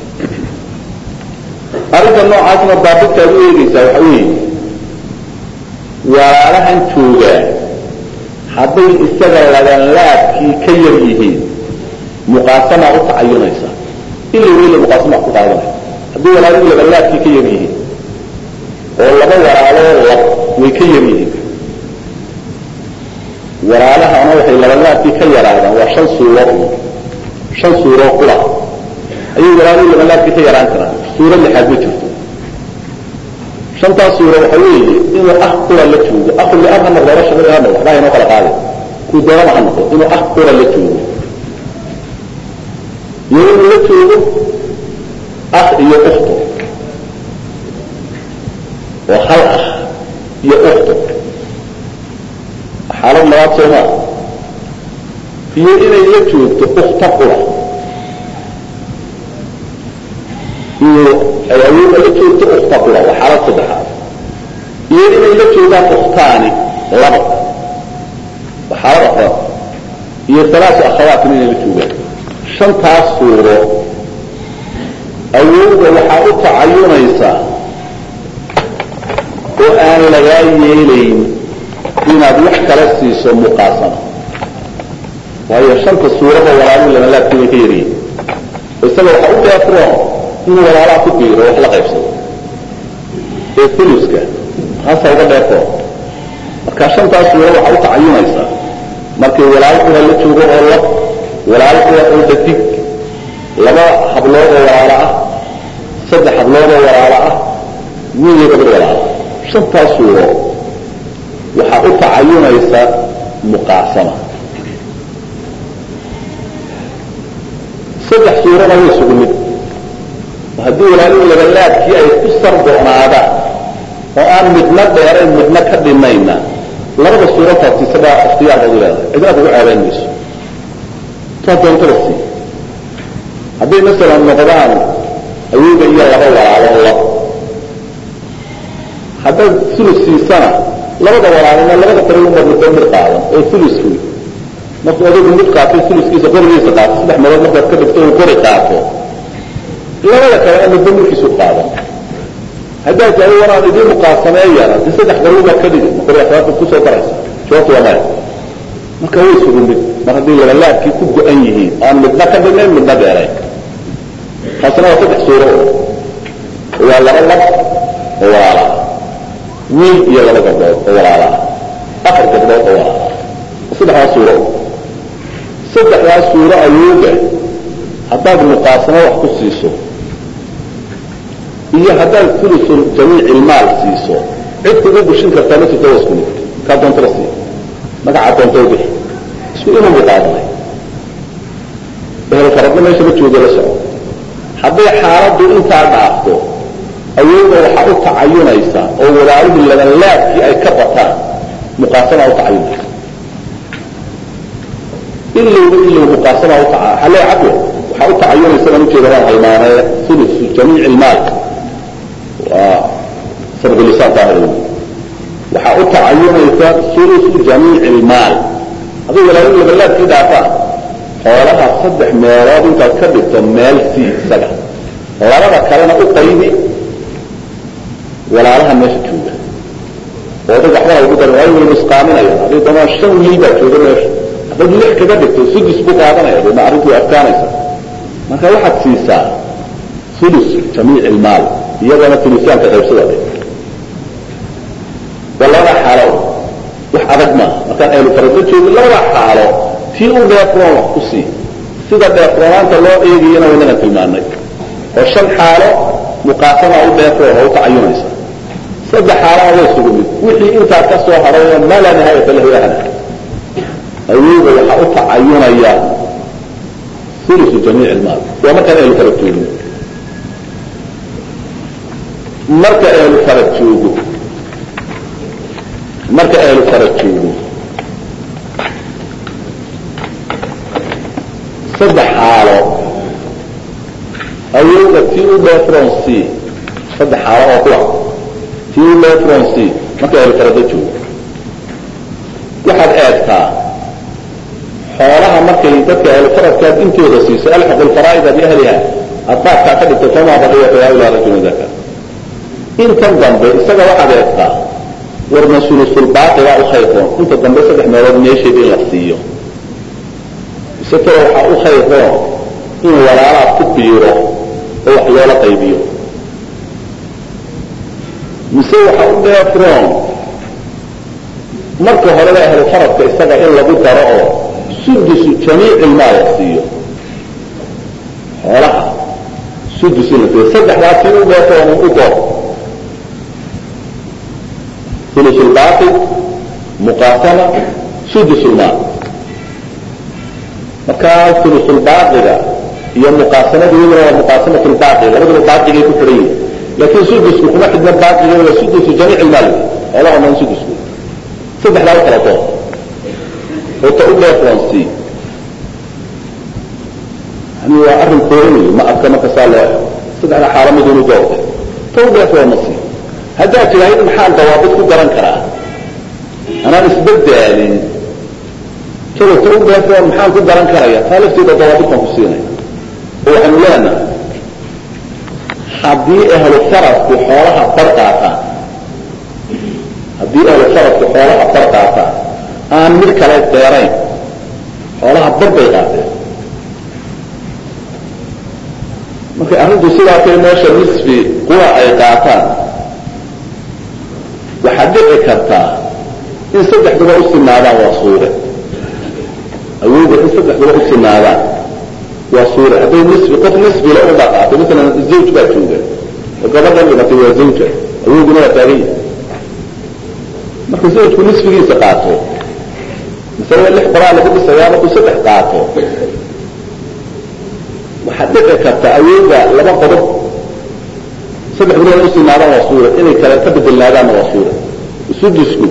[SPEAKER 1] arrinta noocaasna daabidkaad u eegaysaa waxa weeye walaalahan joogaa hadday isaga labanlaabkii ka yar yihiin muqaasamaa u tacayunaysa ila weyla muqaasama wax ku qaadanaya haddii walaalihii labanlaabkii ka yar yihiin oo laba walaaloo lab way ka yar yihiin walaalahana waxay labanlaabkii ka yaraadaan waa shan suuro shan suuroo kula ayay walaalihii labanlaabkii ka yaraan karaan suuro lixaad ma jirto shantaas suuro waxa weeye inuu ah kula la joogo aku liab ha noqdo laba shaqo ha noqdo waxbaa inoo kala qaadi kuu doonaba ha noqdo inuu ah kula la joogo iyo inuu la joogo ah iyo ukto oo hal ah iyo ukto xaalad labaad soomaa iyo inay la joogto ukta qura iyo ay awooda la joogto ukta qura waa xaalad saddexaad iyo inay la joogaan uktaani laba waa xaalad afraad iyo salaasu akhawaatin inay la joogaan shantaas suuro awowda waxaa u tacayunaysaa oo aan lagaa yeelayn inaad wax kala siiso muqaasama waayo shanta suurada walaalihii labanlaabkii bay ka yaryihin isaga waxaa u dheefroon inuu walaalaha ku biiro wax la qaybsado ee fuluska hasa uga dheefroon marka shantaas suura waxaa u tacayunaysaa markay walaalo kula la joogo oo lab walaalo kula oo dadig laba hablood oo walaalo ah saddex hablood oo walaalo ah wiil iyo gabadh walaalo shantaas suuro waxaa u tacayunaysa muqaasama saddex suurada way isugu mid haddii walaalihii labalaabkii ay ku sardonaadaan oo aan midna dheerayn midna ka dhimayna labada suurataasi isagaa ikhtiyaarkoodu leedahay cidna kugu ceebayn mayso taa doontada sii hadday masalan noqdaan awooga iyo laba walaalo lab haddaad sulus siisana labada walaalina labada qariunba midba mid qaadan oo uluskii markuu adigu mid qaatay uluskiisa qorigiisa qaato saddex meelood markaad ka dhigto uu qori qaato labada kalena midba midkiisu qaadan haddaad tahay wanaan idiin muqaasameeyana de saddex qariun baad ka dhigi ma qori asaabta kusoo daraysa jawaabtu waa maya marka way isugu mid mar haddii labalaabkii ku go-an yihiin aan midna ka dhinayn midna dheerayn taasina waa saddex suuro waa laba lab oo walaala wiil iyo laba gabdhood oo walaalaah afar gabdhood oo walaalaah saddexdaas suuro saddexdaas suuro awooga haddaad muqaasamo wax ku siiso iyo haddaad fulusul jamiic ilmaal siiso cid kugu bushin kartaa ma jirto waa isku mid kaa doonto la siiya magacaa doonto bixi isku inuu muqaadanay ehel faradna meesha ma joogo la soco hadday xaaladdu intaa dhaafto awooda waxaa u tacayunaysa oo walaalihii labanlaabkii ay ka bataan muqaasama u tacayunaysa ilowba ilow muqaasama u taca xalee cabwe waxaa u tacayunaysa baan ujeeda waan halmaanee ulusu jamiic ilmaal waa sabqulisaan daahir waxaa u tacayunaysa ulusu jamiic ilmaal hadday walaalihii labanlaabkii dhaafaan xoolaha saddex meelood intaad ka dhigto meel sii isaga labada kalena u qaybi walaalaha meesha jooga oo dad waxbana ugu daran waayo waynu isqaaminaya hadday damaan shan wiil baa jooga meesha haddaad lix kaga dhigto sudus buu qaadanaya deedna arrintu way adkaanaysa marka waxaad siisaa ulus jamiic ilmaal iyagana ulusaanka qaybsada waa labada xaalo wax adag maaha markaan ahlu farado joogin labada xaalo tii u dheefroon wax ku sii sida dheefroonaanta loo eegayana waynana tilmaanay oo shan xaalo muqaasama u dheefroon oo u tacayunaysa saddex xaalana way isugu mid wixii intaa ka soo hadhay ma laa nihaayata lahu ahna awooda waxaa u tacayunaya ulusu jamiic ilmaal waa markaan ahlu farad joogin marka ahlu farad joogo marka ahlu farad joogo saddex xaalo awooda tii u dheefron c saddex xaalo oo kuwa tii u dheefron c marka ahlu farada joogo waxaad eegtaa xoolaha markay dadka ahlu faradkaad intooda siiso alxaqu lfaraa'ida biahliha aad baabkaa ka dhigto famaa baqiyata yaa ilaa rajulin daka intan dambe isaga waxaad eegtaa warna sulusulbaaqibaa u khayroon inta dambe saddex meelood meesheeda in la siiyo ise talo waxaa u khayroon in walaalaad ku biiro oo wax loola qaybiyo mise waxaa u dheefroon marka horeba ahlu faradka isaga in lagu daro oo sudusu jamiic ilmaa la siiyo xoolaha sudus in la siiyo saddexdaa si u dheefroon u door ثلث الباقي مقاسمة سدس المال markaa ulusulbaaqiga iyo muqaasamadooda waa muqaasamatu lbaaqi labadaba baaqigay ku xidhan yihin laakiin sudusku kuma xidhna baaqiga waa sudusu jamiic ilmaal xoolaha dhan sudusku saddexdaa u kala door oo ta u dheefroonsi yani waa arrin koorinayo ma adka marka saa loo ego saddexdaa xaalo midunu doorte ta u dheefroon ma sii haddaad tidhaahid maxaan dawaabid ku garan karaa anaan isbadaalin sababta u dheefroon maxaan ku garan karaya taa lafteeda dawaabid baan ku siinaya oo waxaanu leenahay haddii ahlu faradku xoolaha bar qaataan haddii ahlu faradku xoolaha bar qaataan aan mid kale deerayn xoolaha bar bay qaateen markay arrintu sidaa tay meesha nisfi kuwa ay qaataan waxaad dhici kartaa in saddexduba u sinaadaan waa suure awooda in saddexduba u sinaadaan waa suure hadday nisfi qof nisfila u dhaqaato masalan zawj baa jooga oo gabadhan dhimatay waa zawja awooduna waa taagan yahay marka zawjku nisfigiisa qaato masalada lix qoraa lagu dhisayaa markuu saddex qaato waxaad dhici kartaa awooda laba qodob saddex bilood u sinaadaan waa suura inay kale ka bedelnaadaanna waa suura sudusku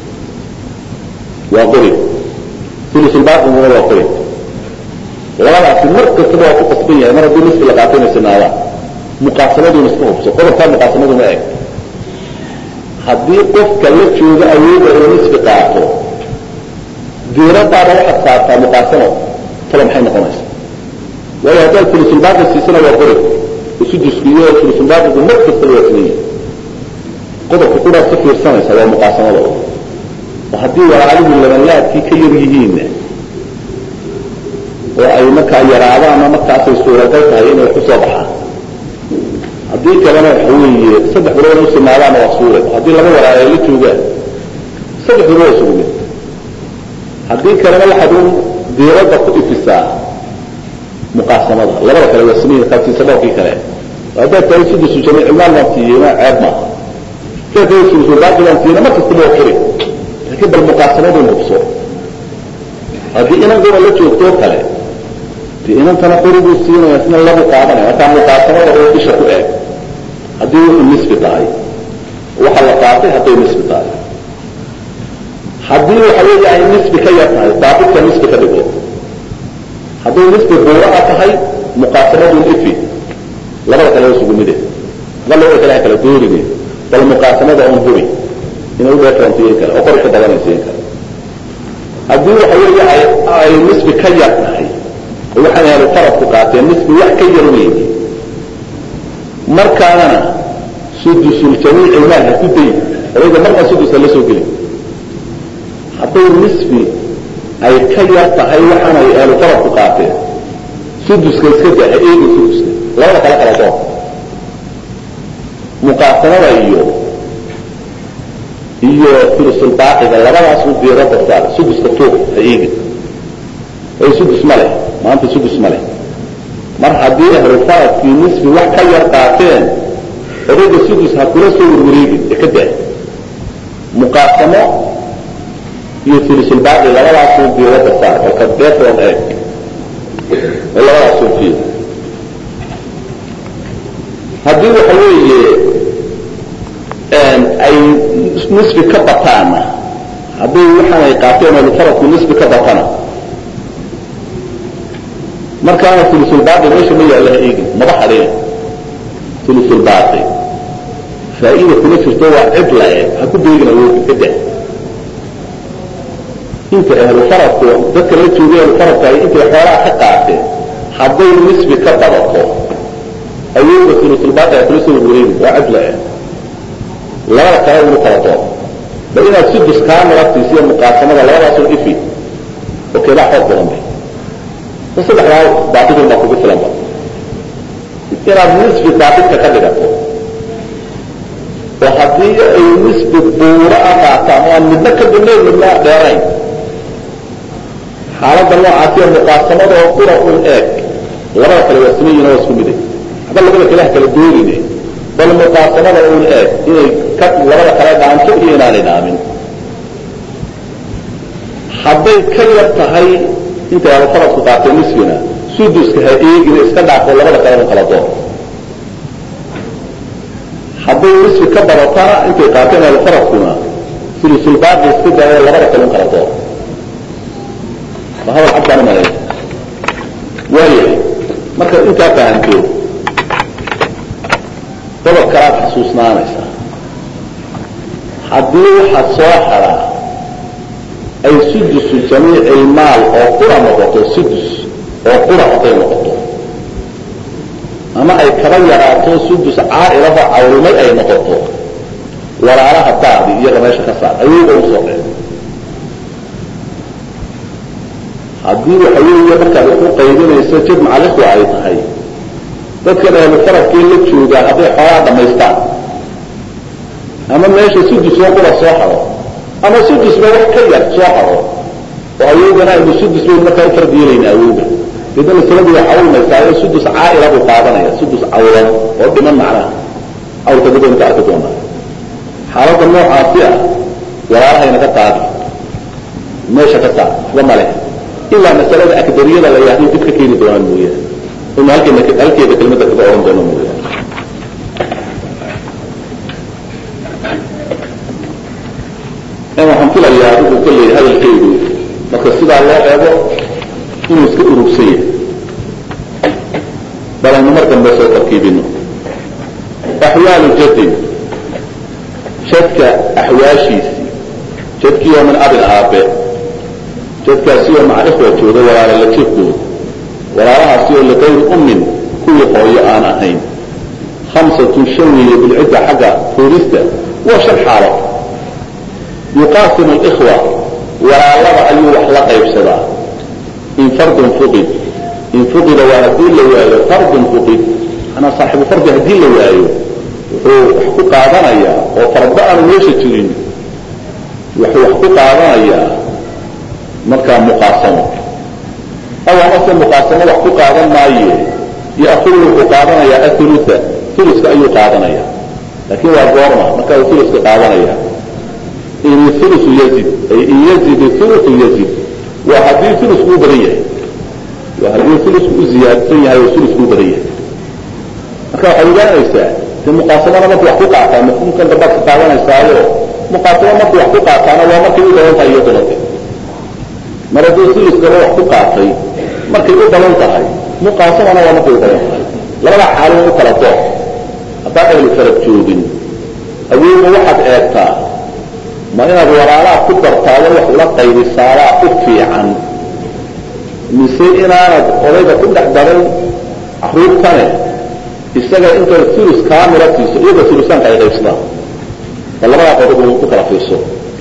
[SPEAKER 1] waa qori ulusulbaaqiguna waa qori labadaasi mar kastaba waa ku qasban yahay mar haddii nisfi la qaato inay sinaadaan muqaasamaduna iska hubso qodobkaa muqaasamaduna eg haddii qofka la jooga awooda oo nisfi qaato diiradaada waxaad saartaa muqaasamo talo maxay noqonaysa waayo haddaad ulusulbaaqi siisana waa qori sudusku iyo ulusulbaaqigu mar kastaba waa sinan yahay qodobka kudhaad ka fiirsanaysa waa muqaasamada oo haddii walaalihu labanlaadkii ka yar yihiinna oo ay markaa yaraadaanna markaasay suuragal tahay inay ku soo baxaan haddii kalena waxa weeye saddex bilood u sinaadaanna waa suure haddii laba walaal ay la joogaan saddex bilood waa isugu mid haddii kalena waxaad u diiradda ku ifisaa muqaasamada labada kale waa siniya kaabtiisa dhowrkii kale haddaad tahay sudusu jamiic ilmaal baan siiyeyna ceeb maaha haddaad tahay sudusu baaqi baan siiyeyna mar kastaba waa qori laakiin bal muqaasamadun hubso haddii inankuna la joogtoo kale dee inantana qoriguu siinaya sina labu qaadanaya markaa muqaasamada oo isha ku eeg haddii wuxuu nisbi tahay waxa la qaatay hadday nisbi tahay haddii waxa weeye ay nisbi ka yar tahay baabidka nisbi ka dhigo hadday nisbi buuraha tahay muqaasamadun ifi labada kale isugu mide ma labada kale ha kala doorine bal muqaasamada un hubi inay u dheefrantiyen kale oo qori ka badanaysiin kale haddii waxa weeye ay ay nisbi ka yar tahay oo waxaan ahlu faradku qaateen nisbi wax ka yar weyne markaana sudusul jamiic ilmaal ha ku dayi odayga marna sudus ha la soo geli hadday nisbi ay ka yar tahay waxaanay ahlu faradku qaateen suduska iska daa ha eegi suduska labada kala kala doon muqaasamada iyo iyo fulusulbaaqiga labadaas u diirada saar suduska tuuq ha eegin ay sudus ma leh maanta sudus ma leh mar haddii ahlufaradkii nisfi wax ka yar qaateen odayga sudus ha kula soo warwareegin ee ka daa muqaasamo iyo fulusulbaaqi labadaasuu diirada saar oo ka deetoon eeg oo labadaasuu fiir haddii waxa weeye ay nisfi ka bataana hadday waxaan ay qaateen ahlufaradku nisfi ka batana markaana ulusulbaaqi meesha ma yaalla ha eegin maba hadheen ulusulbaaqi faa'iida kuma jirto waa cid la eg ha ku beegin awoodka ka daa inta ahlufaradku dadka la joogay ahlufaradka ay intay xoolaha ka qaateen hadday nisbi ka badato awoodda ulusulbaaqi ha kula soo warwareegin waa cid la eg labada kale unu kala doon ba inaad sudus kaa nalaftiisiyo muqaasamada labadaasoo ifi oo keedaa xoog badan bay saddexdaa baaidun baa kugu filanba inaad nisfi baaidka ka dhigato oo haddii ay nisbi buuro a qaataan oo aan midna ka dibnayn midna dheerayn xaaladda noocaasiyo muqaasamada oo qura un eeg labada kale waa siman yihin waa isku miday haba labada kale ha kala doorine bal muqaasamada un eeg inay ka labada kale dhaanto iyo inaanay dhaamin hadday ka yar tahay intay alufaradku qaateen nisfina suduska ha eegina iska dhaafo labada kale un kala door hadday nisfi ka badatana intay qaateen alufaradkuna sulusulbaaqi iska daayo labada kale un kala door hadal cad baan umalay waayahay markaad intaa fahanto dabad kalaad xasuusnaanaysaa haddii waxaad soo xadaa ay sudusu jamiici ilmaal oo qura noqoto sudus oo qura hadday noqoto ama ay kaba yaraato sudus caailaba cawrimay ay noqoto walaalaha daadi iyaga meesha ka saar ayuuba usoo dhee haddii waxa weeye markaad wax u qaybinayso jid macalikhwa ay tahay dadkan ahlufaradkii la joogaa hadday xoolaa dhamaystaan ama meesha sudus oo qura soo xado ama sudusba wax ka yar soo xado oo awowgana aynu sudus bayn markaa u fardiyelayna awowga deedna masaladu way cawlmaysaayo sudus caaila buu qaadanaya sudus cawlan oo dhiman macnaha cawlka dib aynu ka arki doonaa xaaladda noocaasi ah walaalahaynaga qaadi meesha ka saar waxba ma leh ilaa masalada akdariyada la yahday dib ka keeni doonaan mooyaane inu halkeena halkeeda kelmadda kaga ohan doono mooyaane waxaan filayaa adigu kolley hadalkaydu marka sidaa loo eego inuu iska urugsan yahay bal aynu mar dambe soo tarkiibino axwaalu jadin jadka axwaashiisii jadkiioo min abin aabe jadkaasioo maca ikhwa jooga walaala la jirkooda walaalahaasi oo likayri ummin kuwii hooyo aan ahayn hamsatun shan weeye bilcidda xagga fuurista waa shan xaalo yuqaasimu اlإkhwa walaalada ayuu wax la qaybsadaa in fardun fuqid in fuqida waa haddii la waayo fardun fuqid manaa saaxibu fardi haddii la waayo wuxuu wax ku qaadanayaa oo fardo aanu meesha jirin wuxuu wax ku qaadanayaa markaa muqaasamo aw amase muqaasamo wax ku qaadan maaye ya'kulu wuxuu qaadanayaa athulutha thuluska ayuu qaadanaya laakiin waa goorma markaa uu thuluska qaadanaya in ulusu yazid ay in yazid ulusu yazid waa haddii ulusku u badan yahay waa haddii ulusku u ziyaadsan yahay oo ulusku u badan yahay marka waxaad ogaanaysaa de muqaasamada marku wax ku qaataa mafhuumkan dambaad ka qaadanaysaayo muqaasamo marku wax ku qaataana waa markay u badan tahay iyo dalade mar hadduu uluskaba wax ku qaatay markay u badan tahay muqaasamana waa markay u badan tahay labada xaalin u kala doox haddaan ahlu farad joogin awoodna waxaad eegtaa ma inaad walaalaha ku dartaado wax ula qaybisaadaa u fiican mise inaanad odayga ku dhex darin caruurtane isaga intaad ulus kaamila siiso iyagoo ulusaanka ay qaybsadaan bal labadaa qodob ku kala fiirso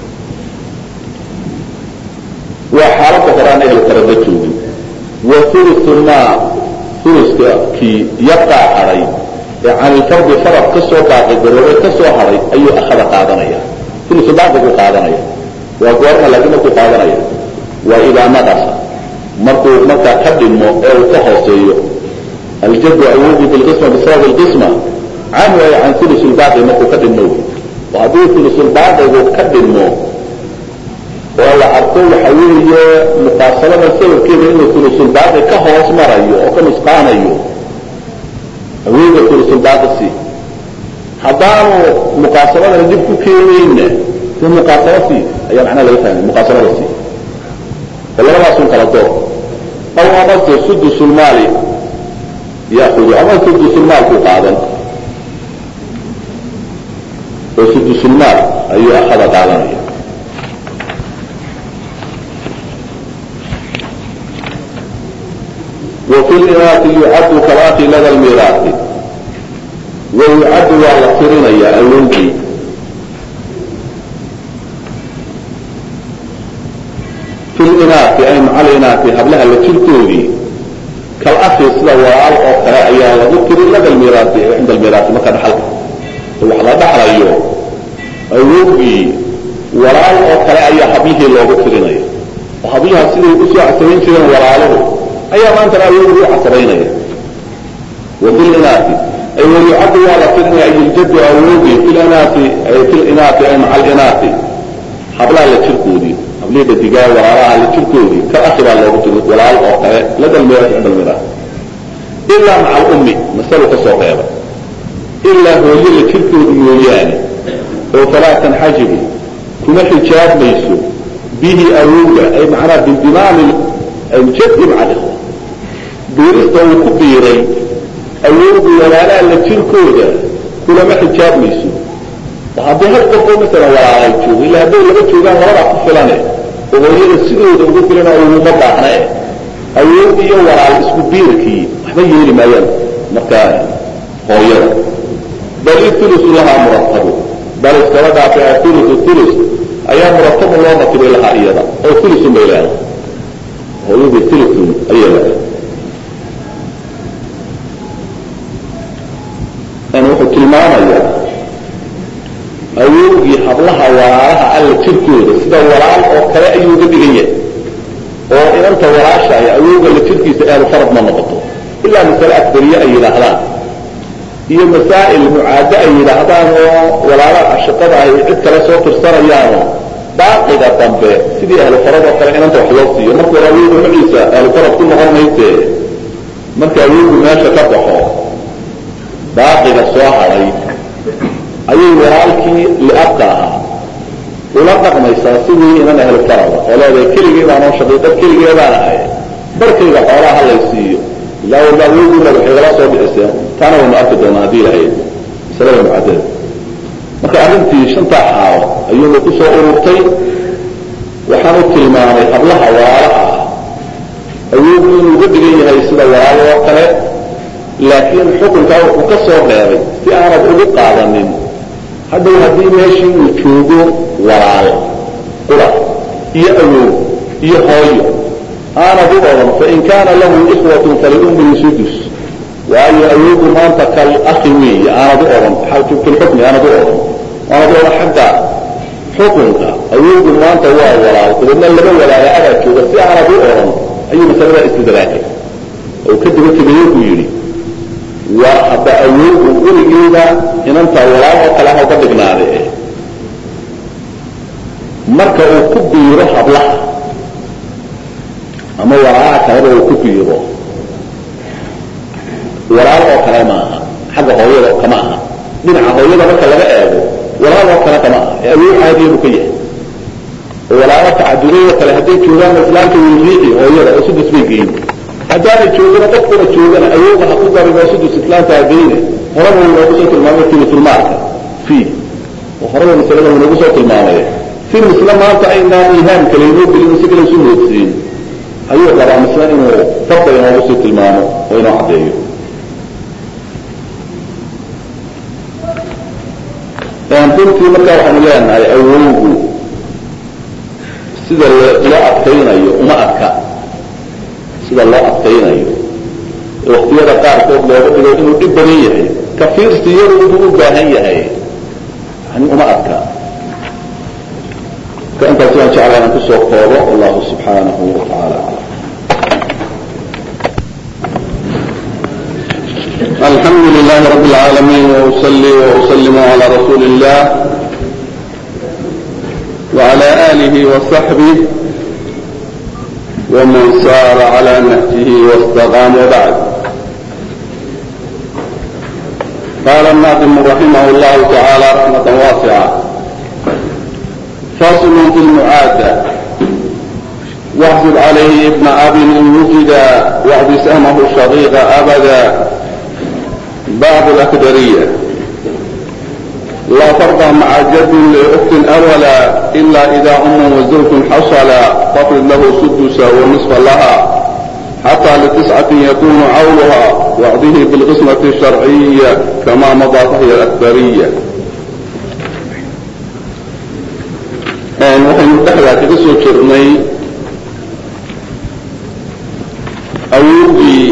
[SPEAKER 1] waa xaaladda horaan ehel farada joogin wa ulusu maa uluska kii yabqaa hadhay ee can ilfardi farad ka soo baaqi garoobay ka soo hadhay ayuu akhada qaadanaya ulusulbaaqi buu qaadanaya waa goorma laakiin markuu qaadanaya waa idaa naqasa markuu markaa ka dhimo ee uu ka hooseeyo aljadu awoodu bilqisma bisabab lqisma can waaya can ulusulbaaqi markuu ka dhimo oo haddii ulusulbaaqigu ka dhimo oo la arko waxa weeye muqaasalada sababkeeda inuu ulusulbaaqi ka hoos marayo oo ka nusqaanayo awooda ulusulbaaqi si haddaanu muqaasaladana dib ku keenayna de muqaasalo si ayaa macnaha laga fahmay muqaasalada si oo labadaasun kala door aw amase sudusulmaali yaakudu ama sudusulmaalkuu qaadan oo sudusulmaal ayuu akhada qaadanaya وفي الإناث يعد كالآخي لدى الميراث ويعد على الصرنية الولدي في الإناث أي مع الإناث هبلها لتلتوذي كالأخي سلا وعال أو كراء وذكر لدى الميراث عند الميراث ما كان حلقه وحلا دحر أيوه الولدي وعال أو كراء حبيه لو ذكرنيه وحبيها سيدي أسوأ سبين سنين وعاله ayaa maantana ayagu u casraynaya wabilinaati ay wayucaddu waa la tirinaya ay iljaddu awoodi filinaati filinaati ay maca alinaati hablaha la jirkoodii hablihii dadigaa walaalaha la jirkoodii ka akhi baa loogu tiri walaal oo kale lada lmiraas cinda almiraas ilaa maca alummi masalu ka soo reeba ilaa hooye la jirkoodu mooyaane oo falaa tanxajibu kuma xijaabmayso bihi awowga ay macnaha bindimaami aljadi maca alikhwa biirista uu ku biiray awowgu walaalaha la jirkooda kulama xijaabmayso oo haddii hal qofoo masalan walaalay joogo illa hadday laba joogaan labadaa ku filane oo hooyada sidooda ugu filana uguma baahna e awow iyo walaal isku biirkii waxba yeeli maayaan markaa hooyada bal itulusu lahaa muratabu bal iskaba dhaafay atulusu tulus ayaa muratabu loo ratibay lahaa iyada oo tulusun bay leedahay hooyadii tulusun ayay leedahay wuxuu tilmaamayaa awowgii hablaha walaalaha alla jirkooda sida walaal oo kale ayuu uga dhigan yahay oo inanta walaashaaya awowga la jirkiisa ahlu farad ma noqoto ilaa masale akbariye ay yidhaahdaan iyo masaa'il mucaado ay yidhaahdaan oo walaalaha ashaqada ay cid kale soo tirsanayaano baaqiga dambe sidii ahlu farad oo kale inanta wax loo siiyo marka hore awowga maciisa ahlu farad ku noqon mayse marka awowgu meesha ka baxo baaqiga soo hadhay ayay walaalkii liabka ahaa ula dhaqmaysaa sidii inan ahlu farada oo leedahay keligii baanoo shaqiiqad keligee baan ahay barkayga xoolaha halay siiyo ilaa walba awowgiina waxay gala soo bixiseen taana waynu arki doonaa haddii lahayd masalada mucadada marka arrintii shantaa xaalo ayuuna ku soo ururtay waxaan u tilmaamay hablaha walaalaha ah awowgu inuu uga dhigan yahay sida walaalo oo kale laakiin xukunkaa wuxuu ka soo reebay si aanad ugu qaadanin hadhow haddii meeshii uu joogo walaalo qura iyo awow iyo hooyo aanad u odhan fain kaana lahu ikhwatun faliummihi sudus waayo awowgu maanta kal akhi weeye aanad u odhan filxukmi aanad u odhan aanad u odhan xagga xukunka awowgu maanta waa walaal dabeedna laba walaala adaa jooga si aanad u odhan ayuu masalada istidraakay oo ka daba tegayo buu yidhi waa hadda awowgu weligeeda inantaa walaal oo kale ha uga dhignaade marka uu ku biiro hablaha ama walaalaha kaleba uu ku biiro walaal oo kale ma aha xagga hooyada kama aha dhinaca hooyada marka laga eego walaal oo kale kama aha ee awow caadiya buu ka yahay oo walaalo tacaduray oo kale hadday joogaan islaamka wilriixi hooyada oo sudus bay geyin haddaana joogana qofkuna joogana awowga ha ku darin oo sudus islaamka ageyne horaba uu noogu soo tilmaamay tulusulmaalka fi oo horaba masalada uu noogu soo tilmaamay si misle maanta aynaan ihaam kale inoo gelin si kale isu moodsiin ayuu rabaa misle inuu farda inoogu sii tilmaamo oo inoo caddeeyo runtii markaa waxaanu leenahay awowgu sida loo adkaynayo uma adka sida loo adkaynayo waktiyada qaarkood looga dhigo inuu dhib badan yahay kafiirsi iyadu inuu u baahan yahay yani uma adka
[SPEAKER 2] ka intaas waan jeclaa inaan kusoo koobo wallahu subxaanahu wa tacaala aclam الحمد لله رب العالمين وأصلي وأسلم على رسول الله وعلى آله وصحبه ومن سار على نهجه واستقام وبعد قال الناظم رحمه الله تعالى رحمة واسعة فاصل في المعادة واحسب عليه ابن أب وجد واحد سهمه شقيق أبدا باب الأكدرية لا فرض مع جد لأخت أولا إلا إذا أم وزوج حصل فاطلب له سدس ونصف لها حتى لتسعة يكون عولها وعده بالقسمة الشرعية كما مضى فهي الأكبرية waxaynu dhexdaa kaga soo jirnay awowgii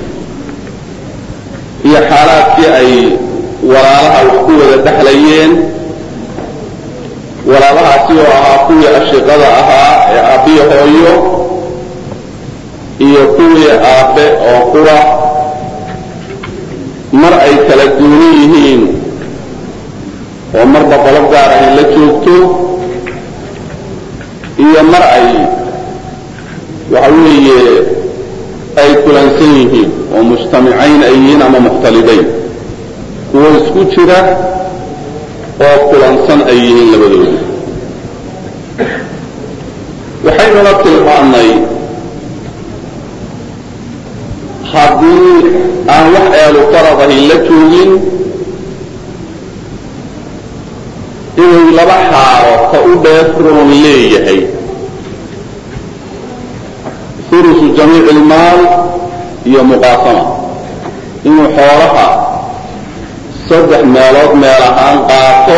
[SPEAKER 2] iyo xaalaadkii ay walaalaha wax ku wada dhexlayeen walaalahaasi oo ahaa kuwii ashiqada ahaa ee aabbiyo hooyo iyo kuwii aabbe oo qura mar ay kala duunan yihiin oo marba qolo gaar ahy la joogto iyo mar ay waxa weeye ay kulansan yihiin oo mujtamicayn ay yihiin ama mukhtalidayn kuwo isku jira oo kulansan ay yihiin labadooda waxaynuna tilmaannay haddii aan wax eelu farad ahi la joogin inuu laba xaalo ka u dheefroon leeyahay hurusu jamiici ilmaal iyo muqaasama inuu xoolaha saddex meelood meel ahaan qaato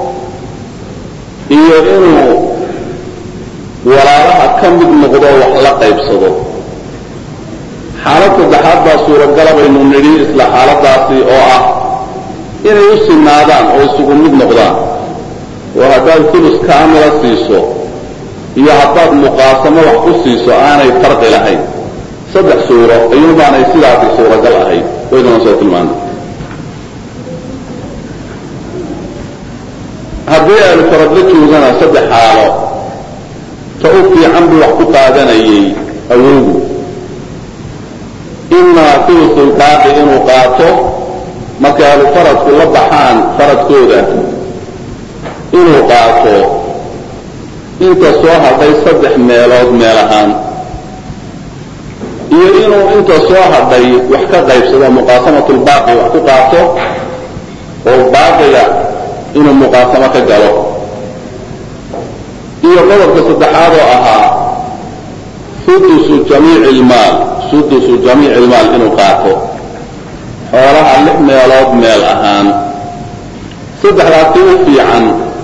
[SPEAKER 2] iyo inuu walaalaha ka mid noqdo wax la qaybsado xaalad saddexaad baa suuragala baynu nidhi isla xaaladaasi oo ah inay u sinaadaan oo isugu mid noqdaan oo haddaad fulus kaamila siiso iyo haddaad muqaasamo wax ku siiso aanay farqi lahayn saddex suuro ayuunbaanay sidaasi suuragal ahayd waynuna soo tilmaanay haddii aanu faradla joogana saddex xaalo ta u fiican buu wax ku qaadanayay awowgu imaa fulusul baaqi inuu qaato markay ahlu faradku la baxaan faradkooda inuu qaato inta soo hadhay saddex meelood meel ahaan iyo inuu inta soo hadhay wax ka qaybsado muqaasamatulbaaqi wax ku qaato oo baaqiga inuu muqaasamo ka galo iyo qodobka saddexaad oo ahaa sudusu jamiici ilmaal sudusu jamiici ilmaal inuu qaato xoolaha lix meelood meel ahaan saddexdaasi u fiican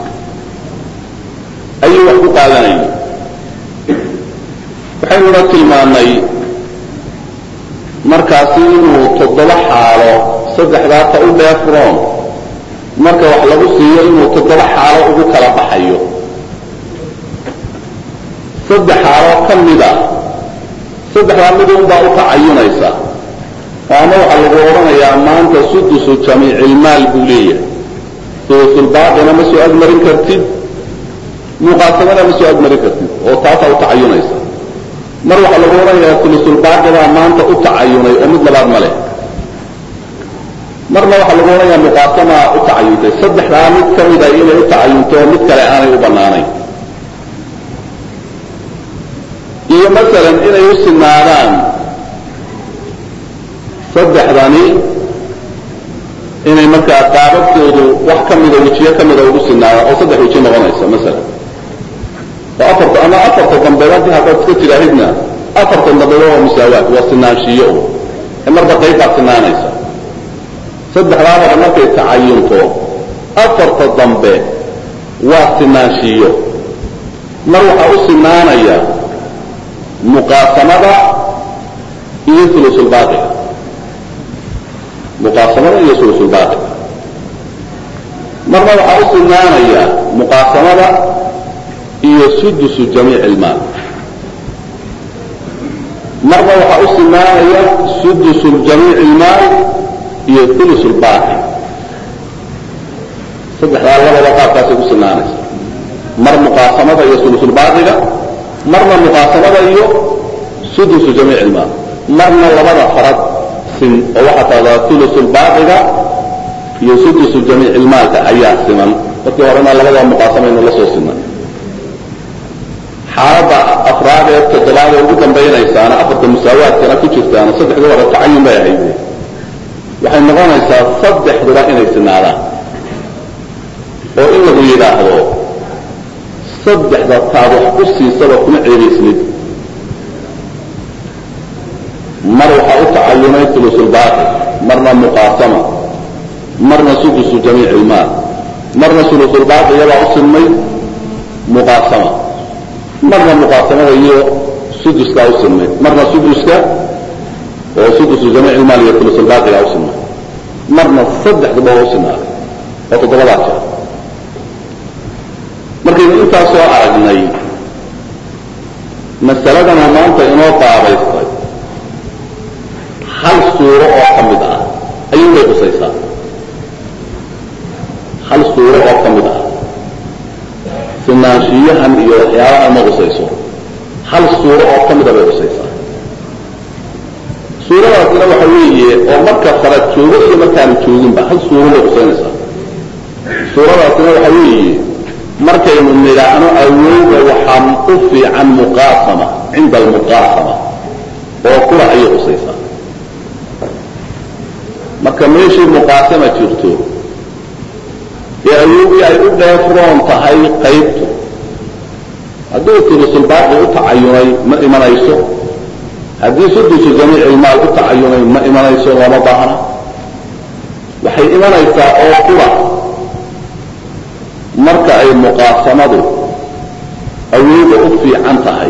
[SPEAKER 2] ayuu wax ku qaadanayay waxaynuna tilmaannay markaasi inuu toddoba xaalo saddexdaa ta u dheefroon marka wax lagu siiyo inuu toddoba xaalo ugu kala baxayo saddex xaaloo ka mida saddexdaa mid unbaa u tacayunaysa oo ama waxaa lagu odhanayaa maanta sudusu jamiicilmaal buu leeyahay sulusulbaaqina ma soo agmarin kartid muqaasamana ma soo agmarin kartid oo taasaa u tacayunaysa mar waxaa lagu odhanayaa sulusulbaaqibaa maanta u tacayunay oo mid labaad ma leh marna waxaa lagu odhanayaa muqaasamaa u tacayuntay saddexdaa mid ka mida inay u tacayunto oo mid kale aanay u bannaanayn iyo masalan inay u sinaadaan saddexdani inay markaa qaababkoodu wax ka mida wejiyo ka mida ugu sinaadaan oo saddex weji noqonaysa masalan oo afarta ama afarta dambeed haddii haddaad iska tidhaahidna afarta dambeed waa musaawaad waa sinaanshiyo ee marba qayb baad sinaanaysa saddexdaa hore markay tacayunto afarta dambe waa sinaanshiyo mar waxaa u sinaanaya muqaasamada iyo ulusulbaaqiga muqaasamada iyo ulusulbaaqiga marna waxaa u sinaanaya muqaasamada
[SPEAKER 1] iyo sudusu jamiic ilmaal marna waxaa u sinaanaya sudusu jamiic ilmaal iyo ulus lbaaqi saddexdaa labada qaabkaasay ku sinaanaysa mar muqaasamada iyo sulusulbaaqiga marna muqaasamada iyo sudusu jamiic ilmaal marna labada farad sin oo waxaa tahdaa ulusulbaaqiga iyo sudusu jamiic ilmaalka ayaa siman markii horena labadaba muqaasamaynu la soo sinan xaaladda afraad ee toddobaad ee ugu dambaynaysaana afarta musaawaadkana ku jirtaana saddexdii hore tacayun bay ahayd waxay noqonaysaa saddexduba inay sinaadaan oo in lagu yidhaahdo saddexda taad wax ku siisaba kuma ceebaysnid mar waxaa u tacayunay ulusulbaaqi marna muqaasama marna sudusu jamiic ilmaal marna sulusulbaaqi iyabaa u sinmay muqaasama marna muqaasamada iyo suduskaa u sinmay marna suduska oo sudusu jamiic ilmaal iyo ulusulbaaqigaa u sinmay marna saddexduba waa u sinaaday oo toddobadaa jeer markaynu intaa soo aragnay masaladana maanta inoo baabaystay hal suuro oo ka mid ah ayuu bay qusaysaa hal suuro oo ka mid ah sinaanshiyahan iyo waxyaabahan ma qusayso hal suuro oo ka mida bay qusaysaa suuradaasina waxa weeye oo marka farad joogo iyo markaanu jooginba hal suuro bay qusaynaysaa suuradaasina waxa weeye markaynu nidhaahno awooda waxaa u fiican muqaasama cinda almuqaasama oo kula ayay qusaysaa marka meeshii muqaasama jirto ee awoodii ay u dheefroon tahay qaybtu hadduu tulusulbaaqi u tacayunay ma imanayso haddii sudusu jamiic ilmaal u tacayunay ma imanayso lama baahna waxay imanaysaa oo kula marka ay muqaasamadu awooda u fiican tahay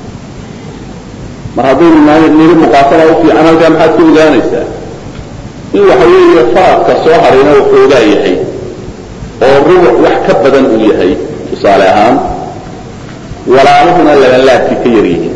[SPEAKER 1] mar haddaynu niri muqaasama u fiican halkaa maxaad ka ogaanaysaa in waxa weeye faradka soo harayna waxoogaa yahay oo rubuc wax ka badan uu yahay tusaale ahaan walaalahuna labanlaabkii ka yar yihiin